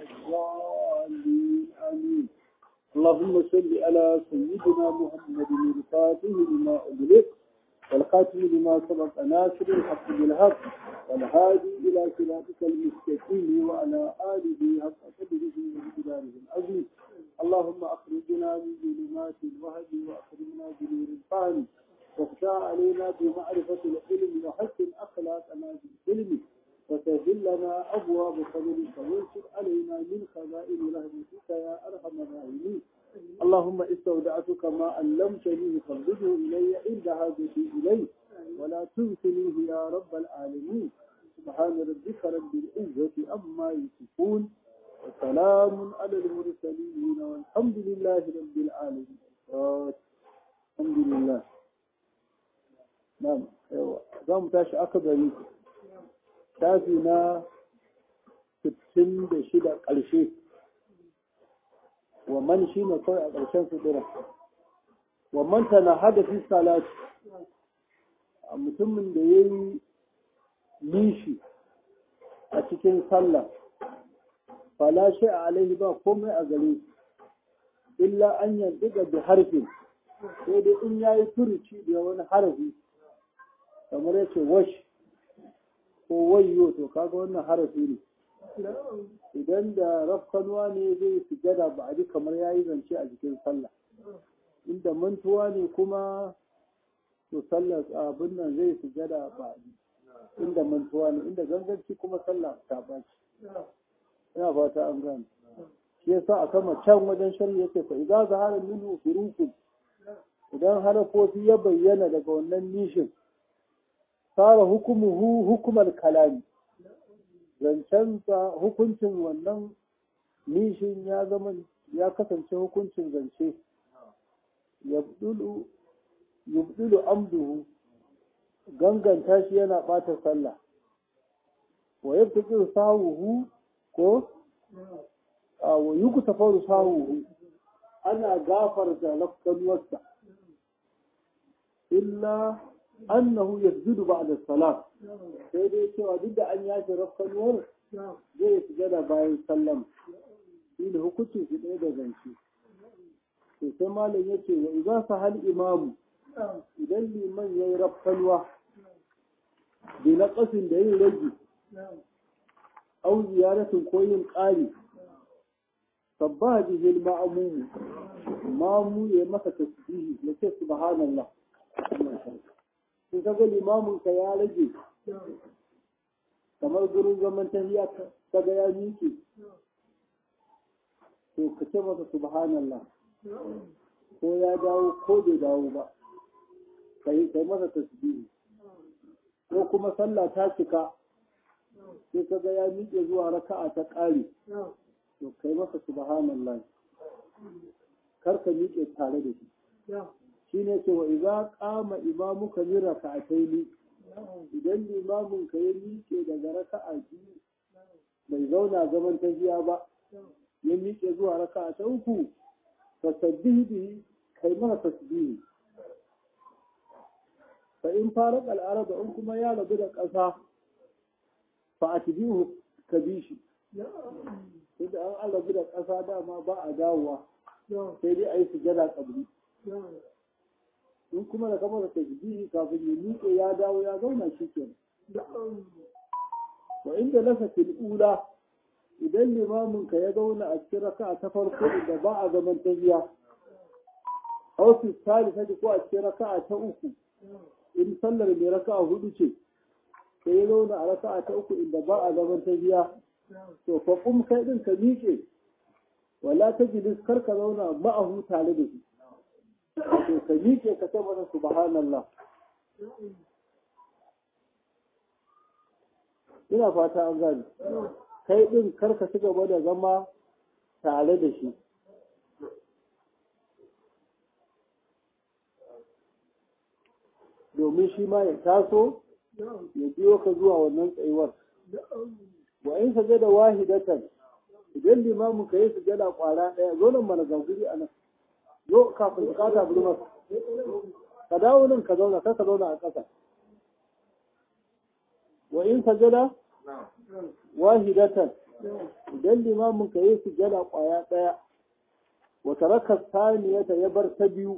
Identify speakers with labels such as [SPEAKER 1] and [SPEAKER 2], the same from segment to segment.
[SPEAKER 1] الضالين آمين اللهم صل على سيدنا محمد الفاتح لما أغلق والخاتم لما سبق ناصر الحق بالحق والهادي إلى صراطك المستقيم وعلى آله حق قدره ومقداره العظيم اللهم أخرجنا من ظلمات الوهج وأخرجنا بنور الفهم وافتح علينا بمعرفة العلم وحسن أخلاقنا بالعلم وسهل لنا أبواب فضلك وانشر علينا من خزائن رحمتك يا أرحم الراحمين اللهم استودعتك ما علمتني فردده إلي عند حاجتي إليه ولا تنسنيه يا رب العالمين سبحان ربك رب العزة أما يصفون وسلام على المرسلين والحمد لله رب العالمين الحمد لله نعم za mu tashi akabari shafi na 66 ƙarshe wa man shi ne kawai a ƙarshen sutura wa man ta na hadafi salati a mutumin da ya yi nishi a cikin sallah falashe a alaihi ba komai a gare illa an yanzu da harfin sai dai in ya yi furuci da wani harafi kamar yace wash ko wayyo to kaga wannan harafi ne idan da rafkanuwa ne zai sujada ba a ji kamar yayi zance a jikin sallah inda mantuwa ne kuma to sallah abin nan zai sujada ba a ji inda mantuwa ne inda ganganci kuma sallah ta baci ina fata an gane shi yasa a kama can wajen shari'a yake fa idza zahara minhu furukun idan harafofi ya bayyana daga wannan nishin fara hukumuhu hukumar kalami zancensa hukuncin wannan nishin ya zama ya kasance hukuncin zance yubdulu amduhu ganganta shi yana ɓata sallah wa yabtaqi sahuhu ko a wa yuktafaru sahuhu ana gafarta lafkanuwarsa illa annahu yasjudu ba'da salat sai dai cewa duk da an yashi rafkanuwar zai sujada bayan sallam shi ne hukuncin shi ɗaya da zance to sai malam ya ce wa idan sa hal imamu idan liman ya yi rafkanuwa bi na ƙasin da yin rage au ziyaratin ko yin ƙari sabbaha bihi al-ma'mum mamu ya masa tasbihi ya ce subhanallah in ka ga limamin ka ya rage kamar gurin zaman tahiya ka ga ya miƙe to ka ce masa subhanallah ko ya dawo ko bai dawo ba kai kai masa tasbihi ko kuma sallah ta cika sai ka ga ya miƙe zuwa raka'a ta ƙare to kai masa subhanallah kar ka miƙe tare da shi shi ne ce wa iza kama imamuka min raka'ataini idan limamin ka ya miƙe daga raka'a biyu bai zauna zaman tahiya ba ya miƙe zuwa raka'a ta uku fa sabbihi bihi kai mana tasbihi fa in faraq al in kuma ya rabu da ƙasa fa atbihu ka bi shi idan an rabu da ƙasa dama ba a dawowa sai dai a yi sujada kabri in kuma da kamar tasbihi kafin ya miƙe ya dawo ya zauna shi ke wa inda lasa fil ula idan limamin ka ya zauna a cikin raka'a ta farko inda ba a zaman tahiya aw fi salisa ko a cikin raka'a ta uku in sallar mai raka'a hudu ce sai ya zauna a raka'a ta uku inda ba a zaman tahiya to fa kum kai din ka miƙe wala tajlis kar ka zauna ma'ahu tare da shi to ka miƙe ka ce mana subhanallah ina fata an gani kai ɗin karka ci gaba da zama tare da shi domin shi ma ya taso ya biyo ka zuwa wannan tsayuwar wa in sajada wahidatan idan limamin ka yi sujada kwara ɗaya zo nan mana gaguri a nan zo kafin bukata bulmar ka dawo nan ka zauna kar ka zauna a ƙasa wa in sajada wahidatan idan limamin ka yi sujada kwaya ɗaya wata raka saniyata ya bar ta biyu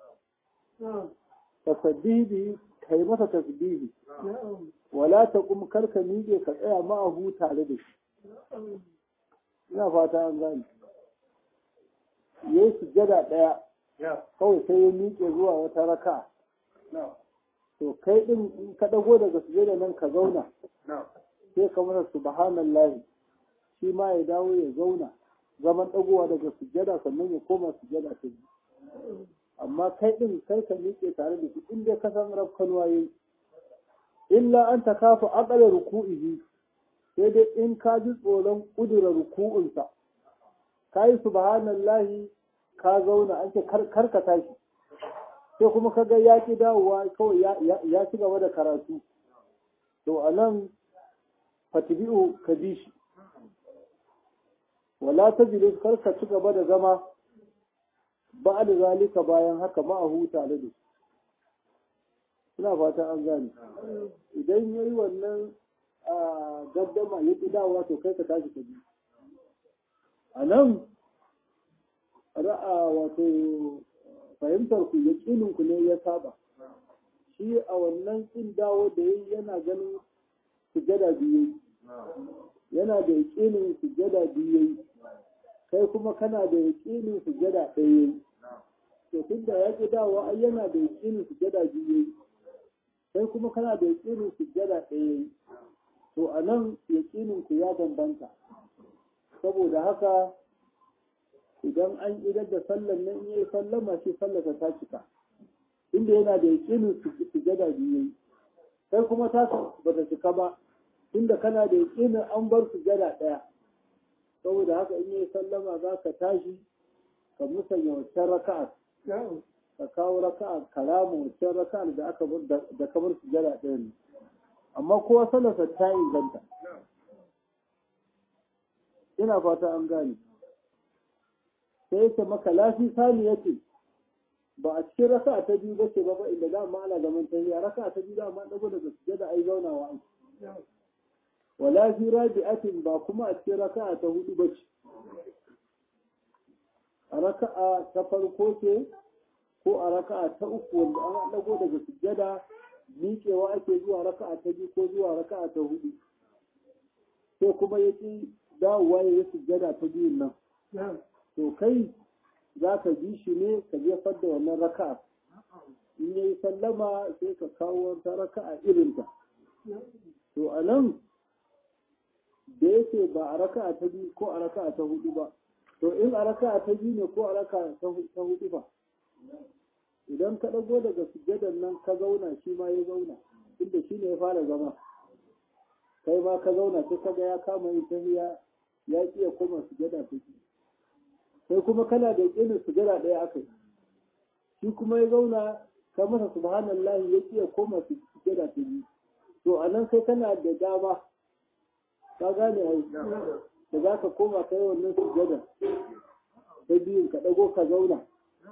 [SPEAKER 1] tasbihi kai masa tasbihi wala ta kuma karka miƙe ka tsaya ma'ahu tare da shi ina fata an gane ya yi sujada ɗaya kawai sai ya miƙe zuwa wata raka to kai ɗin in ka ɗago daga sujada nan ka zauna sai ka masa subhanallahi shi ma ya dawo ya zauna zaman ɗagowa daga sujada sannan ya koma sujada ta biyu amma kai ɗin kai ka miƙe tare da shi in dai ka san rafkanuwa yayi illa an ta kafa aƙala ruku'ihi sai dai in ka ji tsoron ƙudura ruku'unsa ka yi subhanallahi ka zauna an ce kar ka tashi sai kuma ka ga ya ki dawowa kawai ya ci gaba da karatu to a nan fatibi'u ka bi shi wala ta jilis kar ka ci gaba da zama ba da zalika bayan haka ma'ahu tare da ina fata an gane idan ya yi wannan gaddama ya ƙi dawowa to kai ka tashi ka bi a nan ra'a wato fahimtar ku yaƙinin ku ne ya saba shi a wannan ƙin dawo da yayi yana ganin sujada biyu yana da yaƙinin sujada biyu kai kuma kana da yaƙinin sujada ɗaya to tun da ya ƙi dawo ai yana da yaƙinin sujada biyu kai kuma kana da yaƙinin sujada ɗaya to a nan yaƙinin ku ya bambanta saboda haka idan an idar da sallan nan in yi sallama shi sallata ta cika inda yana da yaƙinin sujada biyu kai kuma ta ba ta cika ba inda kana da yaƙinin an bar sujada ɗaya saboda haka in yi sallama za ka tashi ka musanya wancan raka'a ka kawo raka'a kalama wancan raka'a da aka bar da kamar sujada ɗaya ne amma kowa sallarsa ta inganta ina fata an gane sai yake maka lafi sani yake ba a cikin raka ta biyu ba ce ba ba inda dama ana zaman tahiya raka ta biyu dama dago daga sujada ai zaunawa an wala fi rabi'atin ba kuma a cikin raka ta hudu ba ce a raka'a ta farko ce ko a raka'a ta uku wanda an dago daga sujada miƙewa ake zuwa raka'a ta biyu ko zuwa raka'a ta hudu sai kuma yake dawowa ya yi sujada ta biyun nan to kai za ka bi shi ne ka jefar da wannan raka'a in yayi sallama sai ka kawo wata raka'a irinta to a nan da yake ba a raka'a ta biyu ko a raka'a ta hudu ba to in a raka'a ta biyu ne ko a raka'a ta hudu ba idan ka ɗago daga sujjadan nan ka zauna shi ma ya zauna inda shi ne ya fara zama kai ma ka zauna sai ka ga ya kama yin tahiya ya iya koma sujjada ta biyu sai kuma kana da yakinin sujada ɗaya aka yi shi kuma ya zauna ka masa subhanallah ya iya koma sujada ta biyu to a nan sai kana da dama ka gane ai da za ka koma kai wannan sujada ta biyun ka ɗago ka zauna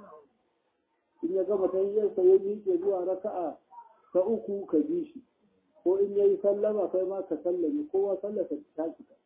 [SPEAKER 1] in ya gama tahiyyarsa ya miƙe zuwa raka'a ta uku ka bi shi ko in ya yi sallama kai ma ka sallame kowa sallasa ta cika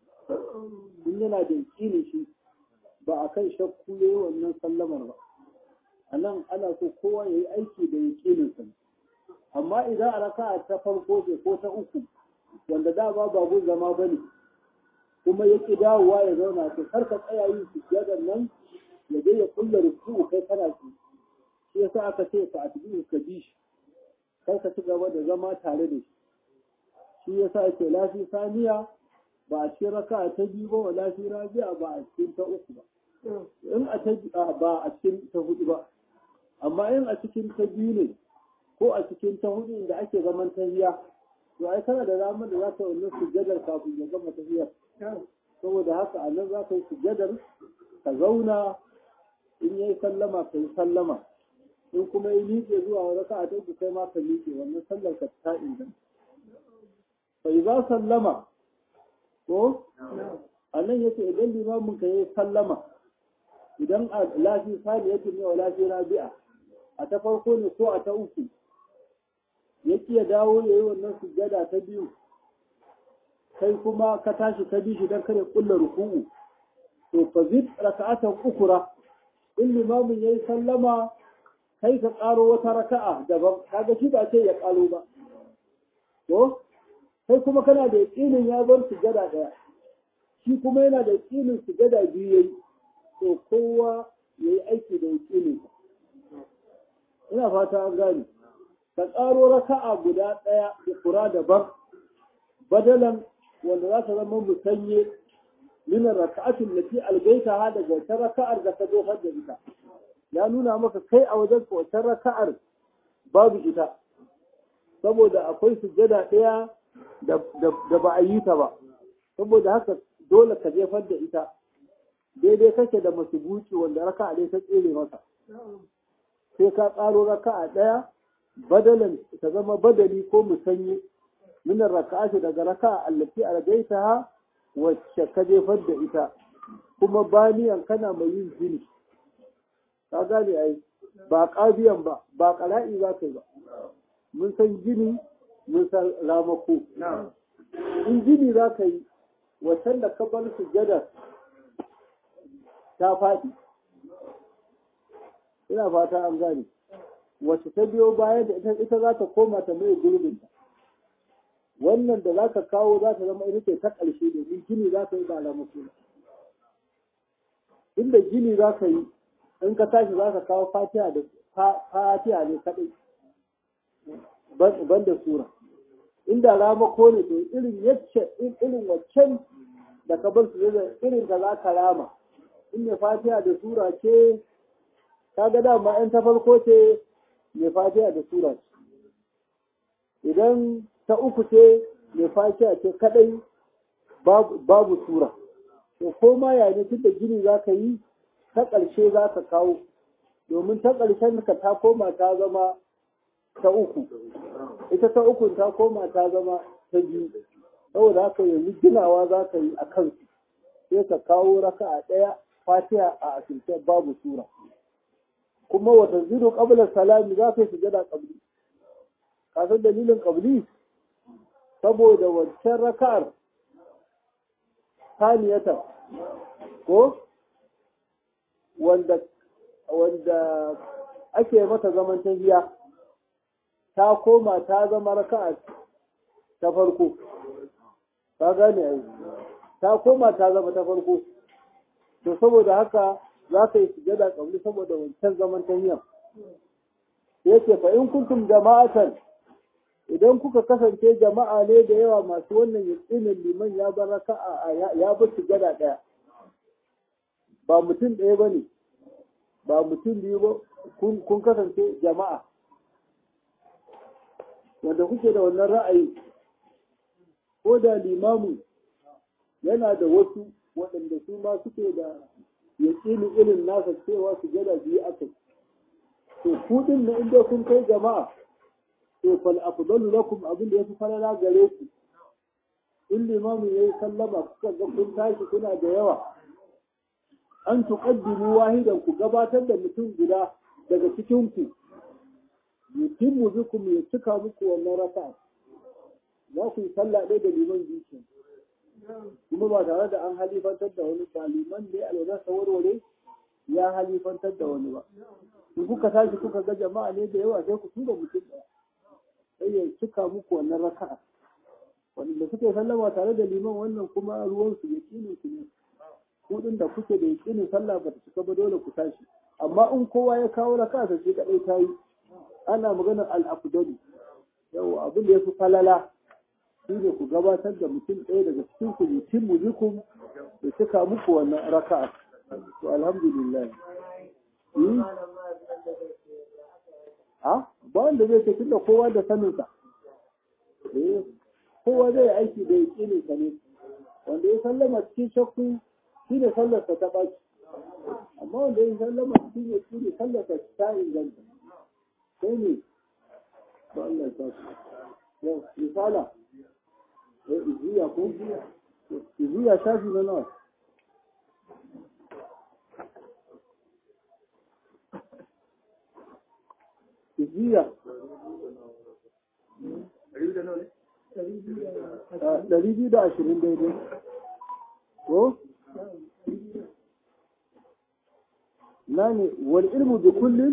[SPEAKER 1] in yana da yakinin shi ba a kan shakku ya yi wannan sallamar ba a nan ana so kowa ya yi aiki da yaƙininsa amma idan a raka ta farko ce ko ta uku wanda da ba babu zama ba ne kuma ya ƙi dawowa ya zauna to kar ka tsaya yin sujjadar nan ya je ya kulla ruku kai kana ci shi yasa aka ce ka atbi ka bi shi kar ka ci gaba da zama tare da shi shi yasa ake lafi saniya ba a cikin raka ta biyu ba wa lafi rabi'a ba a cikin ta uku ba in a ta ba a cikin ta hudu ba amma in a cikin ta biyu ne ko a cikin ta hudu inda ake zaman tahiya to ai kana da ramar da za ka wannan sujjadar kafin ya gama tahiyar saboda haka a nan za ka yi sujjadar ka zauna in yayi sallama ka yi sallama in kuma yi miƙe zuwa raka a uku kai ma ka miƙe wannan sallar ka ta inganta bai za sallama ko a nan yake idan limamin ka yi sallama idan a lafi sani yake ne wa lafi rabi'a a ta farko ne ko a ta uku ya ya dawo ya yi wannan sujjada ta biyu kai kuma ka tashi ka bi shi dan kare kulla ruku'u to fa zid raka'atan ukura in limamin yayi sallama kai ka karo wata raka'a daban kaga shi ba ce ya karo ba to kai kuma kana da yakinin ya bar sujada daya shi kuma yana da yakinin sujada biyu yayi to kowa yayi aiki da yakinin ina fata an gane ka karo raka'a guda daya da kura daban badalan wanda za ta zama musanye min raka'atin lati algaita daga wata raka'ar da ka zo da ita ya nuna maka kai a wajen wata raka'ar babu ita saboda akwai sujjada ɗaya da ba a yi ta ba saboda haka dole ka jefar da ita daidai kake da masubuci wanda raka'a ɗaya ta tsere masa sai ka ƙaro raka'a ɗaya badalan ta zama badali ko musanye min raka'ati daga raka'a allati algaitaha wacce ka jefar da ita kuma baniyan kana mai yin jini ka gane ai ba ƙabiyan ba ba ƙara'i za ka yi ba mun san jini mun san ramako in jini za ka yi wacan da ka bar sujjada ta faɗi ina fata an gane wacce ta biyo bayan da ita ita za ta koma ta mai gurbinta wannan da za ka kawo za ta zama ita ce ta ƙarshe domin gini za ka yi ba ramako inda gini za ka yi in ka tashi za ka kawo fatiha da fatiha ne kaɗai ban da sura inda ramako ne to irin yacce irin waccan da ka bar su da irin ka za ka rama in mai fatiha da sura ce ka ga dama in ta farko ce mai fatiha da sura ce idan ta uku ce mai fatiha ce kadai babu sura to ko ma ya ne tun da gini za ka yi ta ƙarshe za ka kawo domin ta ƙarshen ka ta koma ta zama ta uku ita ta uku ta koma ta zama ta biyu saboda haka yanzu ginawa za ka yi a kansu sai ka kawo raka a ɗaya fatiha a asirce babu sura kuma wata zido ƙabilar salami za ka yi sujada ƙabli ka san dalilin ƙabli saboda wancan raka'ar saniyata ko wanda wanda ake mata zaman tahiya ta koma ta zama raka'a ta farko ka gane ai ta koma ta zama ta farko to saboda haka za ka yi sujada kabli saboda wancan zaman tahiya yake fa in kuntum jama'atan idan kuka kasance jama'a ne da yawa masu wannan yakinin liman ya bar raka'a ya bar sujada daya ba mutum ɗaya ba ne ba mutum biyu ba kun kasance jama'a wanda kuke da wannan ra'ayi ko da limamu yana da wasu waɗanda su ma suke da yaƙini irin nasa cewa su gada biyu aka to ku din na inda kun kai jama'a to fal afdalu lakum abin da yafi falala gare ku in limamu yayi sallama kuka ga kun tashi kuna da yawa an tuqaddimu wahidan ku gabatar da mutum guda daga cikin ku yutimmu bikum ya cika muku wannan raka'a za ku yi sallah ɗaya da liman biyu kuma ba tare da an halifantar da wani ba liman ne alwala warware ya halifantar da wani ba in kuka tashi kuka ga jama'a ne da yawa sai ku tura mutum ɗaya sai ya cika muku wannan raka'a wanda suke sallama tare da liman wannan kuma ruwansu ya kinin su ne kudin da kuke da yakinin sallah ba ta cika ba dole ku tashi amma in kowa ya kawo raka'a sai shi kadai ta yi ana maganar al-afdalu yau abin da yafi falala shi ne ku gabatar da mutum ɗaya daga cikin ku mutum mujikum da cika muku wannan raka'a to alhamdulillah a ba wanda zai ce tunda kowa da saninsa eh kowa zai aiki da yakinin sa ne wanda ya sallama cikin shakku shi ne sallarsa ta baki amma wanda ya sallama cikin yakini sallarsa ta inganta sai ne ba Allah ya sa yau misala iziya ko iziya shafi na nawa iziya ɗari biyu da ashirin daidai ko na ne wal ilmu bi kullum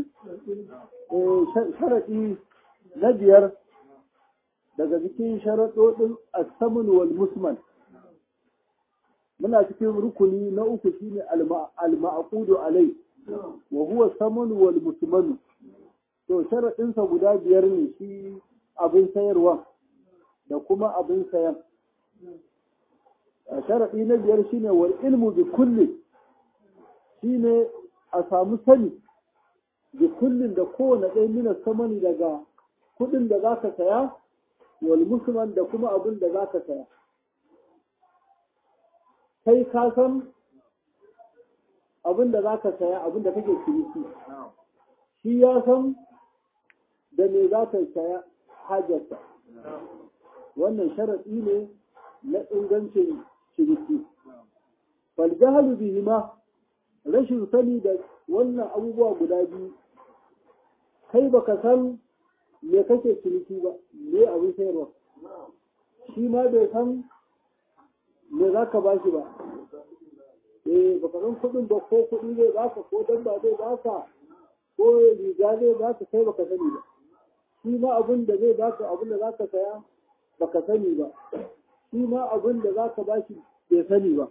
[SPEAKER 1] sharaɗi na biyar daga cikin sharaɗoɗin asamun wal musman muna cikin rukuni na uku shine al-ma'qudu alai wa huwa saman wal musman to sharaɗinsa guda biyar ne shi abin sayarwa da kuma abin sayan sharaɗi na biyar shine wal ilmu bi kulli shine a samu sani bi kullin da kowane ɗaya mina samani daga kuɗin da za ka saya wal musman da kuma abin da za ka saya kai ka san abin da za ka saya abin da kake ciniki shi ya san da me za ka saya hajarsa wannan sharaɗi ne na ingancin ciniki faljahalu bihima rashin sani da wannan abubuwa guda biyu kai baka san me kake ciniki ba me abin sayarwa shi ma bai san me za ka bashi ba eh baka san kuɗin ba ko kuɗi zai baka ko damba zai baka ko riga zai baka kai baka sani ba shi ma abin da zai baka abin da za ka saya baka sani ba shi ma abin da za ka bashi bai sani ba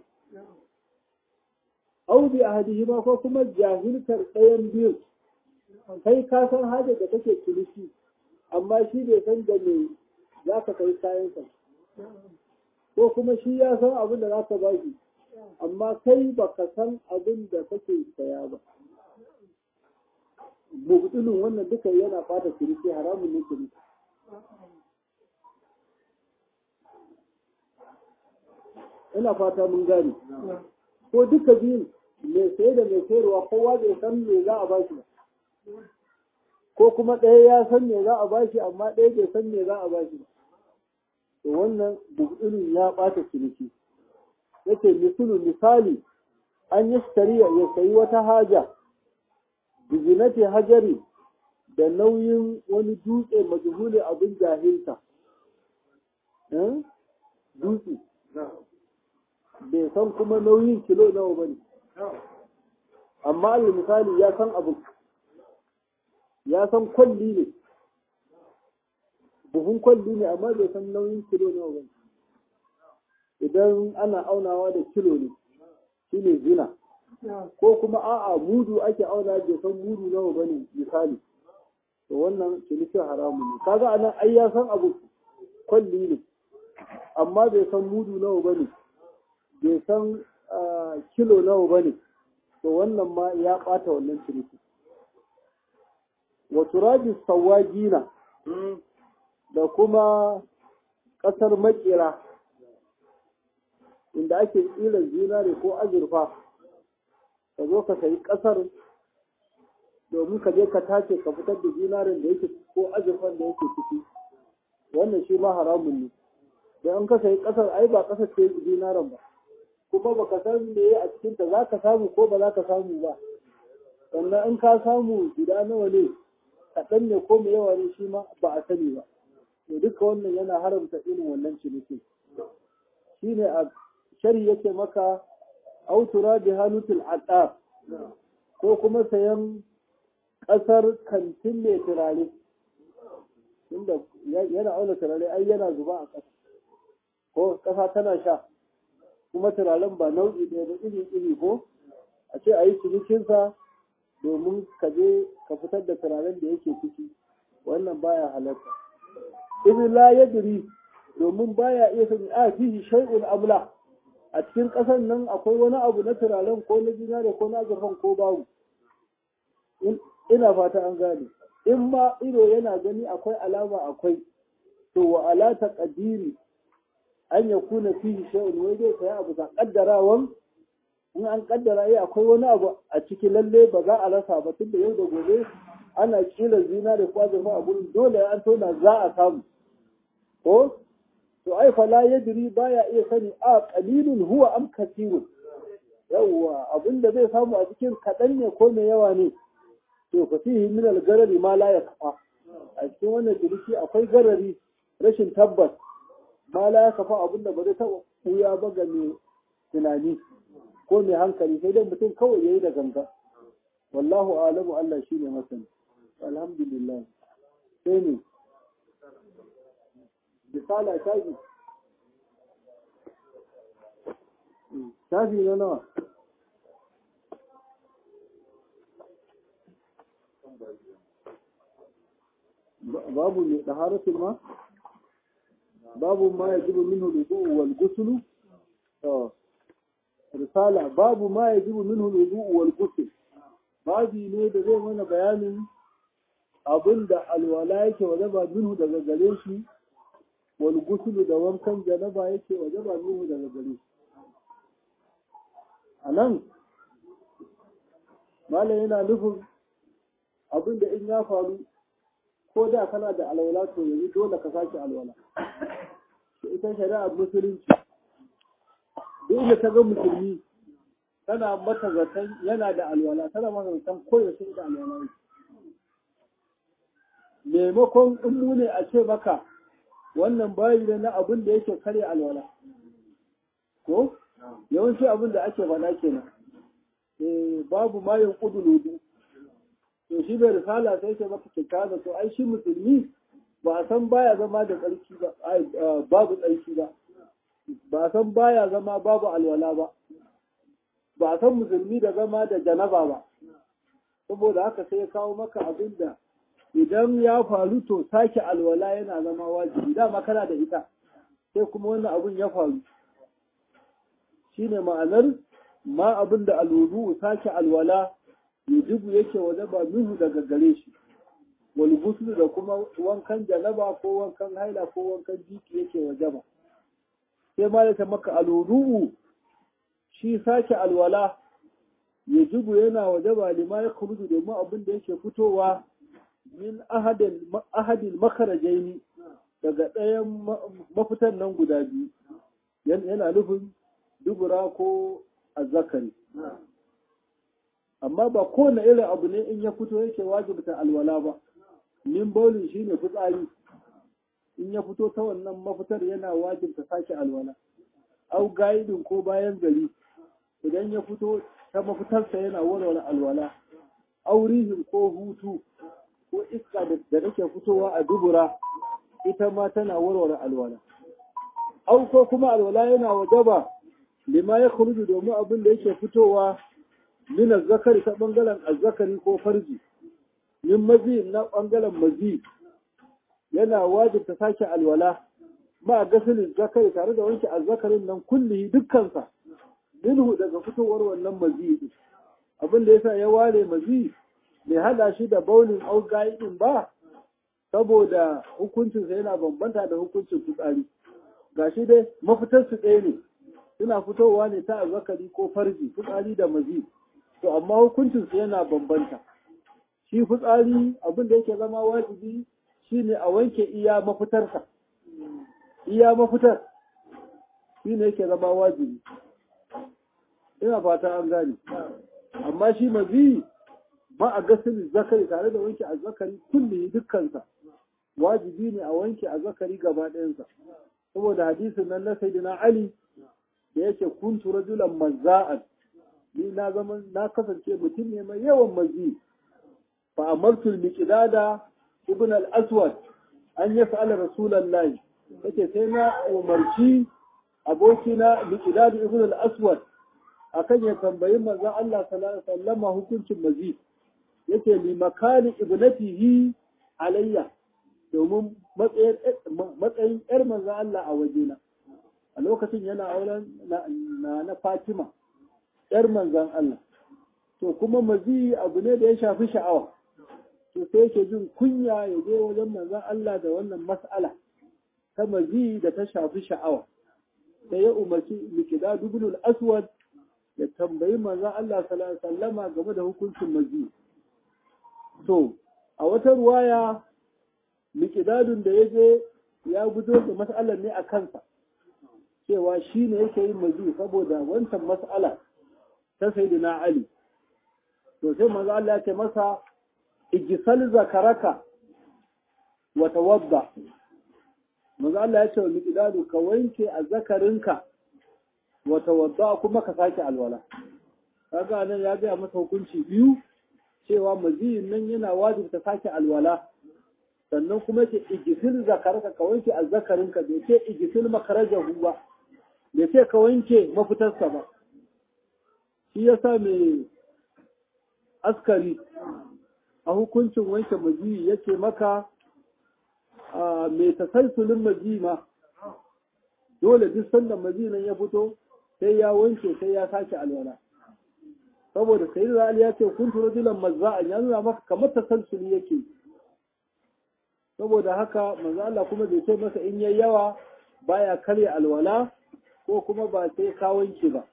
[SPEAKER 1] au bi ahadihima ko kuma jahilkar ɗayan biyu kai ka san hajar da kake ciniki amma shi bai san da me za ka kai kayansa ko kuma shi ya san abin da za ka ba shi amma kai ba ka san abin da kake saya ba mubtilin wannan duka yana fata ciniki haramun ne ciniki ina fata mun gane ko duka biyun mai saye da mai sayarwa kowa bai san me za a ba shi ba ko kuma ɗaya ya san me za a ba shi amma ɗaya bai san me za a ba shi ba to wannan bubulin ya ɓata ciniki yake misalu misali an yi shari'a ya sayi wata haja bizinati hajari da nauyin wani dutse majhuli abin jahilta dutse bai san kuma nauyin kilo nawa ba ne amma alal misali ya san abu ya san kwalli ne buhun kwalli ne amma bai san nauyin kilo nawa ba idan ana aunawa da kilo ne shi ne zina ko kuma a'a mudu ake auna bai san mudu nawa ba ne misali to wannan cinikin haramun ne kaga anan ai ya san abu kwalli ne amma bai san mudu nawa ba ne bai san kilo nawa ba ne to wannan ma ya ɓata wannan ciniki wa turabi sawagina da kuma ƙasar makera inda ake tsiran zinare ko azurfa ka zo ka sayi ƙasar domin ka je ka tace ka fitar da zinaren da yake ko azurfan da yake ciki wannan shi ma haramun ne da an ka sayi ƙasar ai ba ƙasar ce zinaren ba kuma baka san me a cikinta za ka samu ko ba za ka samu ba sannan in ka samu guda nawa ne kaɗan ne ko mai yawa ne shi ma ba a sani ba to duka wannan yana haramta irin wannan ciniki shi ne a shari yake maka autura bi halutul adab ko kuma sayan ƙasar kantin mai turare inda yana auna turare ai yana zuba a ƙasa ko ƙasa tana sha kuma turaren ba nau'i ɗaya ba iri iri ko a ce a yi cinikinsa domin ka je ka fitar da turaren da yake ciki wannan baya halatta idan la yadri domin baya iya sani a fihi shay'un amla a cikin ƙasar nan akwai wani abu na turaren ko na zinare ko na azurfan ko babu ina fata an gane in ma ido yana gani akwai alama akwai to wa ala taqdiri an ya kuna fihi shay'un wai zai kai abu ta kaddarawan in an kaddara yi akwai wani abu a ciki lalle ba za a rasa ba tunda yau da gobe ana kila zina da kwazurfa a gurin dole an tona za a samu ko to ai fa la yadri baya iya sani a qalilun huwa am kathirun yawwa abinda zai samu a cikin kadan ne ko mai yawa ne to fa fihi min al-garari ma la yakfa a cikin wannan ciniki akwai garari rashin tabbas ba la ya kafa abin da ba zai taɓa ɓuya ba ga mai tunani ko mai hankali sai dai mutum kawai ya yi da ganga wallahu alamu Allah shi ne masani alhamdulillah sai ne misala shafi shafi na nawa babu mai ɗaharatul ma babu ma ya jibu minhu lubu wal gusulu risala babu ma ya jibu minhu lubu wal gusul babi ne da zai mana bayanin abin da alwala yake wajaba minhu daga gare shi wal gusulu da wankan janaba yake wajaba minhu daga gare shi a nan malam yana nufin abin da in ya faru ko da kana da alwala to yanzu dole ka sake alwala ita shari'ar musulunci duk da ta ga musulmi tana mata zaton yana da alwala tana mata zaton koyaushe da alwala yake maimakon in mu ne a ce maka wannan bayi da na abin da yake karya alwala ko yawanci abin da ake faɗa kenan babu mayin ƙudu to shi bai risala sai ke maka kyakkyawa to ai shi musulmi ba a san baya zama da tsarki ba babu tsarki ba ba a san baya zama babu alwala ba ba a san musulmi da zama da janaba ba saboda haka sai ya kawo maka abin da idan ya faru to sake alwala yana zama wajibi dama kana da ita sai kuma wannan abin ya faru shine ma'anar ma abin da alwudu sake alwala yujibu yake wajaba minhu daga gare shi wal ghusl da kuma wankan janaba ko wankan haila ko wankan jiki yake wajaba sai ma ta maka alwudu shi sake alwala yujibu yana wajaba lima ya kuruju domin abin da yake fitowa min ahadin ahadil makarajaini daga ɗayan mafitan nan guda biyu yana nufin dubura ko azzakari amma ba kowane irin abu ne in ya fito yake wajibta alwala ba min bauli shine fitsari in ya fito ta wannan mafitar yana wajibta sake alwala au gaidin ko bayan gari idan ya fito ta mafitarsa yana warware alwala aurihin ko hutu ko iska da take fitowa a dubura ita ma tana warware alwala au ko kuma alwala yana wajaba lima ya kuruju domin abin da yake fitowa min azzakari ta bangaren azzakari ko farji min mazi na bangaren mazi yana wajibta sake alwala ma gasilin zakari tare da wanke azzakarin nan kulli dukkansa minhu daga fitowar wannan mazi din abin da yasa ya ware mazi bai hada shi da baulin au gaidin ba saboda hukuncinsa yana bambanta da hukuncin fitsari gashi dai mafitar su ɗaya ne suna fitowa ne ta azzakari ko farji fitsari da mazi to amma hukuncinsu yana bambanta shi fitsari abin da yake zama wajibi shine a wanke iya mafitarsa iya mafitar shine yake zama wajibi ina fata an gane amma shi mazi ma a gasili zakari tare da wanke azzakari kulli dukkansa wajibi ne a wanke azzakari gaba ɗayansa saboda hadisin nan na sayyidina ali da yake kuntu rajulan mazza'an ni na zama na kasance mutum ne mai yawan mazi fa amartu al-miqdada ibn al-aswad an yas'ala rasulullahi yake sai na umarci abokina miqdad ibn al-aswad akan ya tambayi manzon Allah sallallahu alaihi wasallam hukuncin mazi yake li makani ibnatihi alayya domin matsayin yar manzon Allah a wajena a lokacin yana auren na na Fatima ‘yar manzan Allah. To kuma mazi abu ne da ya shafi sha'awa, to sai yake jin kunya ya je wajen manzan Allah da wannan mas'ala ta mazi da ta shafi sha'awa. Sai ya umarci Mikida Dubnul Aswad ya tambayi manzan Allah sallama game da hukuncin mazi. To, a wata ruwaya Mikidadun da ya je ya gudo da mas'alar ne a kansa. cewa shi ne yake yin mazi saboda wancan mas'ala ta sayyidina Ali to sai manzo Allah ya ce masa ijsal zakaraka wa tawadda manzo Allah ya ce wa miqdadu ka wanke azzakarinka wa tawadda kuma ka sake alwala kaga nan ya ga masa hukunci biyu cewa maziyin nan yana wajibta sake alwala sannan kuma ce igisil zakarka ka wanke azzakarinka bai ce igisil makarajahu ba bai ce ka wanke mafitarsa ba shi yasa mai askari a hukuncin wanke majiyi yake maka mai tasalsulin majiyi ma dole duk sanda majiyi nan ya fito sai ya wanke sai ya sake alwala saboda sai da ya ce kun turo dilan mazza'an ya nuna maka kamar tasalsuli yake saboda haka manzo Allah kuma bai ce masa in yayi yawa baya karya alwala ko kuma ba sai ka wanke ba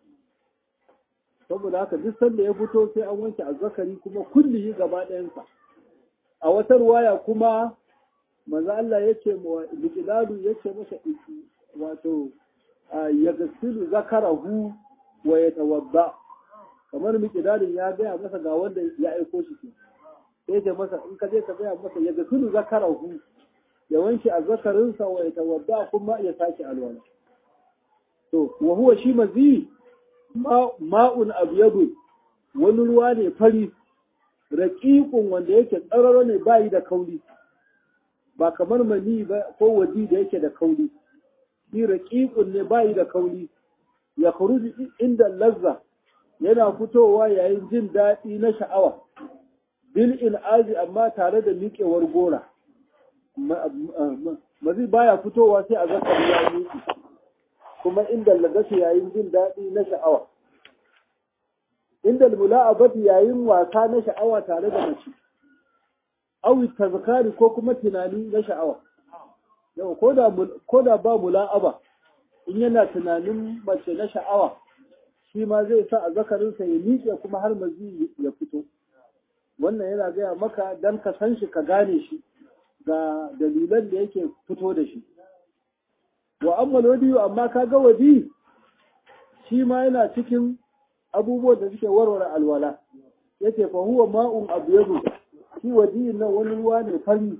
[SPEAKER 1] saboda haka duk sanda ya fito sai an wanke azzakari kuma kullihi gaba ɗayansa a wata ruwaya kuma manzo Allah yace mu liqiladu yace masa wato ya gasilu zakarahu wa yatawadda kamar miqdadin ya gaya masa ga wanda ya aiko shi sai ce masa in ka je ka gaya masa ya gasilu zakarahu ya wanke azzakarinsa wa yatawadda kuma ya sake alwala to wa huwa shi mazi ma'un abyadu wani ruwa ne fari raƙiƙun wanda yake tsararo ne bayi da kauli ba kamar mani ba ko waji da yake da kauli shi raƙiƙun ne bayi da kauli ya khuruji inda lazza yana fitowa yayin jin daɗi na sha'awa bil il'azi amma tare da miƙewar gora mazi baya fitowa sai a zakar ya miƙe kuma inda lagasi yayin jin daɗi na sha'awa inda mula'abati yayin wasa na sha'awa tare da mace awi tazkari ko kuma tunani na sha'awa yau ko da ba mula'aba in yana tunanin mace na sha'awa shi ma zai sa a zakarinsa ya miƙe kuma har mazi ya fito wannan yana gaya maka dan ka san shi ka gane shi ga dalilan da yake fito da shi wa amma wadiyu amma ka ga wadi shi ma yana cikin abubuwan da suke warware alwala yace fa huwa ma'un abyadu shi wadiyin nan wani ruwa ne fari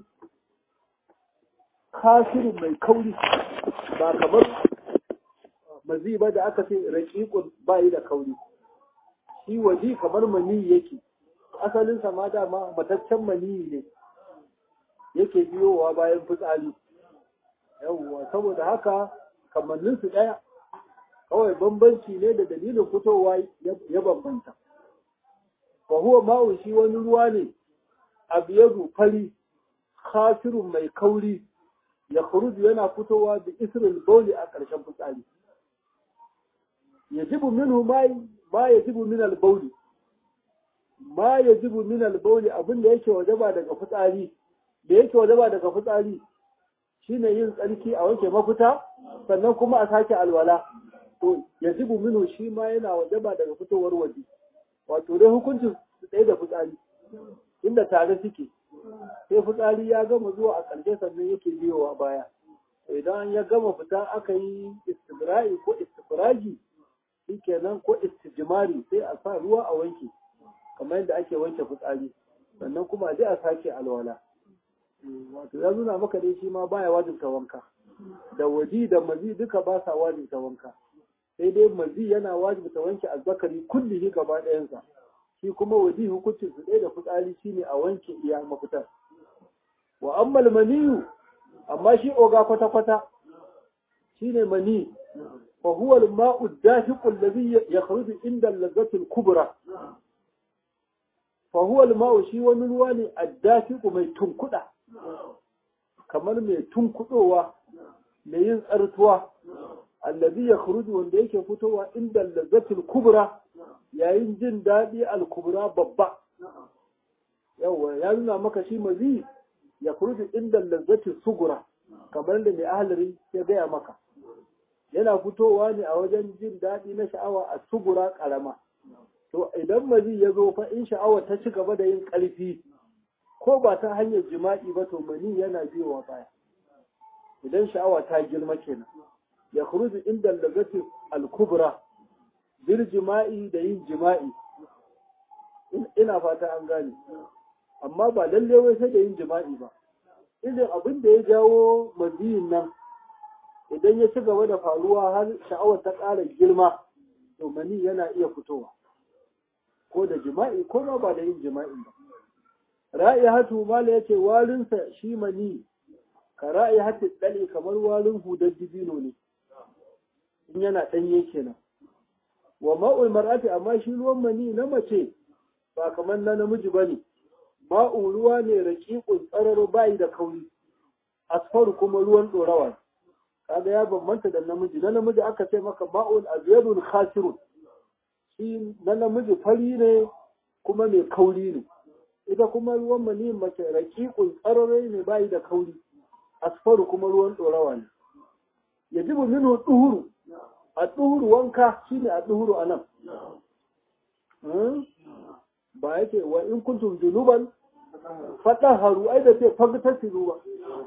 [SPEAKER 1] kasirin mai kauri ba kamar mazi ba da aka ce raƙiƙun bayi da kauri shi wadi kamar mani yake asalinsa ma dama mataccen mani ne yake biyowa bayan fitsari yawwa saboda haka kamannin su ɗaya kawai bambanci ne da dalilin fitowa ya bambanta fa huwa ma'u shi wani ruwa ne abiyadu fari khasirun mai kauri ya khuruju yana fitowa da isril bauli a ƙarshen fitsari yajibu minhu ma ma yajibu min al bauli ma yajibu min al bauli abinda yake wajaba daga fitsari da yake wajaba daga fitsari shine yin tsarki a wanke mafita sannan kuma a sake alwala to yajibu minhu shi ma yana wajaba daga fitowar waje wato dai hukuncin su tsaye da fitsari inda tare suke sai fitsari ya gama zuwa a ƙarshe sannan yake biyowa baya idan ya gama fita aka yi istibra'i ko istifraji shikenan ko istijmari sai a sa ruwa a wanke kamar yadda ake wanke fitsari sannan kuma a je a sake alwala wato ya nuna maka dai shi ma baya wajibta wanka da waji da mazi duka ba sa wajibta wanka sai dai mazi yana wajibta wanke azzakari kullihi gaba ɗayansa shi kuma waji hukuncin su ɗaya da fitsari shine a wanke iya mafitar wa ammal maniyu amma shi oga kwata kwata shine mani fa huwa al-ma'u ad-dafiqu alladhi yakhruju inda al-lazzati al-kubra fa huwa al-ma'u shi wani ruwa ne ad-dafiqu mai tunkuda kamar mai tunkudowa mai yin tsartuwa allazi ya khuruju wanda yake fitowa inda lazzatul kubra yayin jin daɗi al-kubra babba yawa ya nuna maka shi mazi ya khuruju inda lazzatul sugura kamar da mai ahalari ya gaya maka yana fitowa ne a wajen jin daɗi na sha'awa a sugura ƙarama to idan mazi ya zo fa in sha'awa ta ci gaba da yin ƙarfi ko ba ta hanyar jima'i ba to mani yana biyowa baya idan sha'awa ta girma kenan ya khuruju inda lagati al-kubra bil jima'i da yin jima'i ina fata an gane amma ba lalle wai sai da yin jima'i ba irin abin da ya jawo maziyin nan idan ya ci gaba da faruwa har sha'awar ta ƙara girma to mani yana iya fitowa ko da jima'i ko ma ba da yin jima'in ba ra'ihatu mala yace warinsa shi mani ka ra'ihatu dali kamar warin hudar dibino ne in yana danye kenan wa ma'ul mar'ati amma shi ruwan mani na mace ba kamar na namiji bane ma'u ruwa ne raqiqun tsararo bai da kauri asfaru kuma ruwan dorawa kaga ya bambanta da namiji na namiji aka ce maka ma'ul abyadul khasirun shi na namiji fari ne kuma mai kauri ne ita kuma ruwan mani mace raƙiƙun tsararai ne bayi da kauri asfaru kuma ruwan ɗorawa ne ya jibu minu ɗuhuru a ɗuhuru wanka shi ne a ɗuhuru a nan ba yake wa in kuntum junuban faɗa haru ai da ce fagta siru ba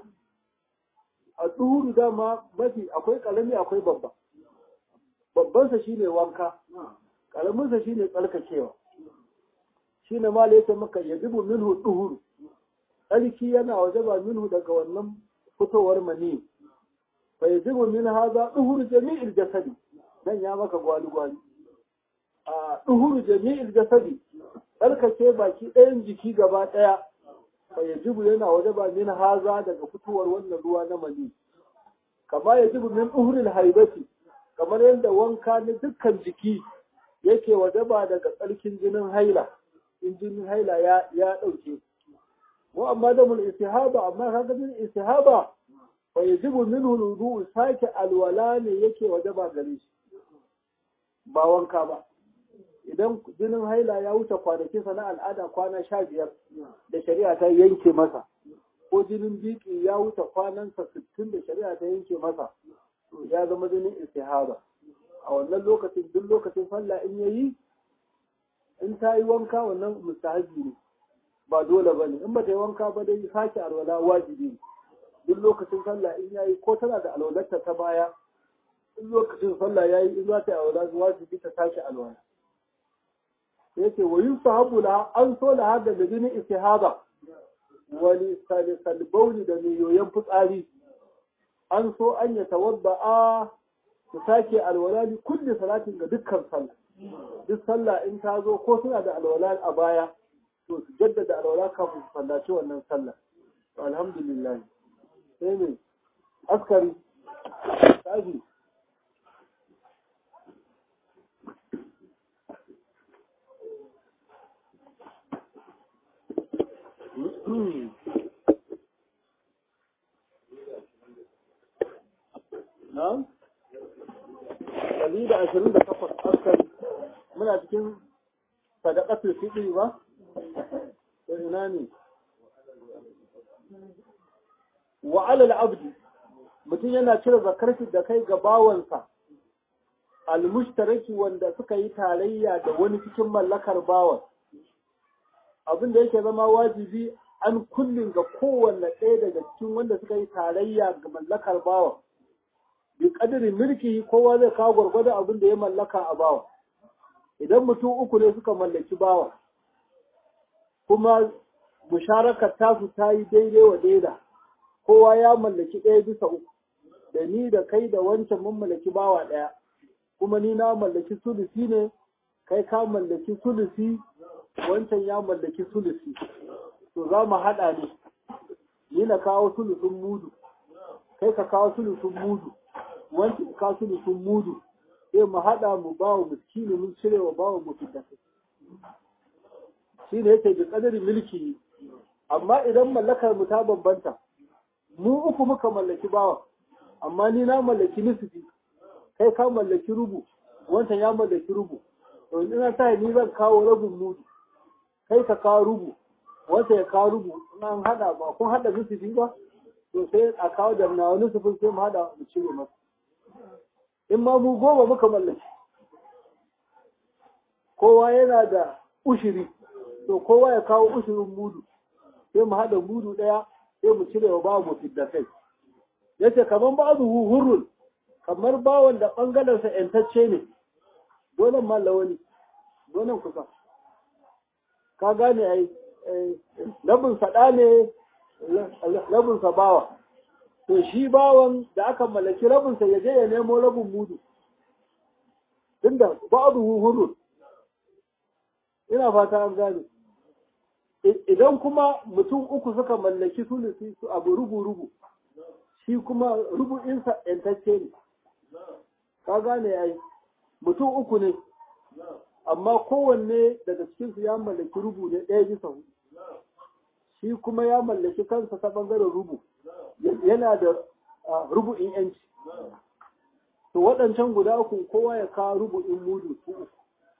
[SPEAKER 1] a ɗuhuru dama mafi akwai ƙarami akwai babba babbansa shi ne wanka ƙaraminsa shi ne tsarkakewa shi ne ma yake maka ya dubu minhu duhuru tsarki yana waje ba minhu daga wannan fitowar mani fa ya dubu min haza duhuru jami'il jasadi dan ya maka gwali gwali a duhuru jami'il jasadi tsarkake baki ɗayan jiki gaba ɗaya fa ya dubu yana waje ba min haza daga fitowar wannan ruwa na mani kama ya dubu min duhuril haibati kamar yadda wanka na dukkan jiki yake wajaba daga tsarkin jinin haila in jinin haila ya ya dauke mu amma da mun istihaba amma kaga jinin istihaba fa yajibu minhu wudu sake alwala ne yake wajaba gare shi ba wanka ba idan jinin haila ya wuce kwanakin sa na al'ada kwana sha biyar da shari'a ta yanke masa ko jinin biki ya wuce kwanansa sittin da shari'a ta yanke masa ya zama jinin istihaba a wannan lokacin duk lokacin sallah in yayi in ta yi wanka wannan mustahabi ne ba dole ba ne in ba ta yi wanka ba dai sake alwala wajibi ne duk lokacin sallah in yayi ko tana da alwalarta ta baya in lokacin sallah yayi in za ta yi alwala wajibi ta sake alwala yace wa yusahabu la an so la hada da jini istihaba wani salbauli da mai yoyon fitsari an so an ya tawadda'a su sake alwala li kulli salatin ga dukkan sallah duk sallah in ta zo ko suna da alwala a baya to su jaddada alwala kafin su sallaci wannan sallah to alhamdulillah sai ne askari tashi Na'am? ɗari da ashirin da takwas askari muna cikin sadakatul fiɗi ba? To ina ne? Wa alal abdi mutum yana cire zakar da kai ga bawansa almushtaraki wanda suka yi tarayya da wani cikin mallakar bawan abin da yake zama wajibi an kullum ga kowanne ɗaya daga cikin wanda suka yi tarayya ga mallakar bawan bi kadirin mulki kowa zai kawo gwargwadon abin da ya mallaka a bawa idan mutum uku ne suka mallaki bawa kuma musharakar tasu ta yi daidai wa daida kowa ya mallaki ɗaya bisa uku da ni da kai da wancan mun mallaki bawa ɗaya kuma ni na mallaki sulusi ne kai ka mallaki sulusi wancan ya mallaki sulusi to za mu haɗa ne ni na kawo sulusun mudu kai ka kawo sulusun mudu wancan ka sulusun mudu sai mu haɗa mu ba wa miskini mun cire wa ba wa mutum shi ne yake da ƙadarin milki amma idan mallakar mu ta bambanta mu uku muka mallaki bawa amma ni na mallaki nisfi kai ka mallaki rubu wancan ya mallaki rubu to ina sa ni zan kawo rabin mudu kai ka kawo rubu wancan ya kawo rubu in an hada ba kun hada nisfi ba to sai a kawo da na wani sufin sai mu hada mu cire masa in ma mu goma muka mallaki kowa yana da ushiri to kowa ya kawo ushirin mudu sai mu hada mudu daya sai mu cire wa ba mu fidda kai yace kaman ba'du hurrun kamar bawan da ɓangarensa ‘yantacce ne, donan mallawani, donan kusa. Ka gane ai, rabin faɗa ne, rabinsa bawa to shi bawan da aka mallaki rabinsa ya je ya nemo rabin mudu tunda ba'adu hurun ina fata an gane idan kuma mutum uku suka mallaki sulusi su abu rubu-rubu shi kuma rubu'insa ‘yantacce ne ka gane ai mutum uku ne amma kowanne daga cikinsu ya mallaki rubu ne ɗaya bisa hudu shi kuma ya mallaki kansa ta ɓangaren rubu yana da rubu'in ‘yanci to waɗancan guda uku kowa ya kawo rubu'in mudu su uku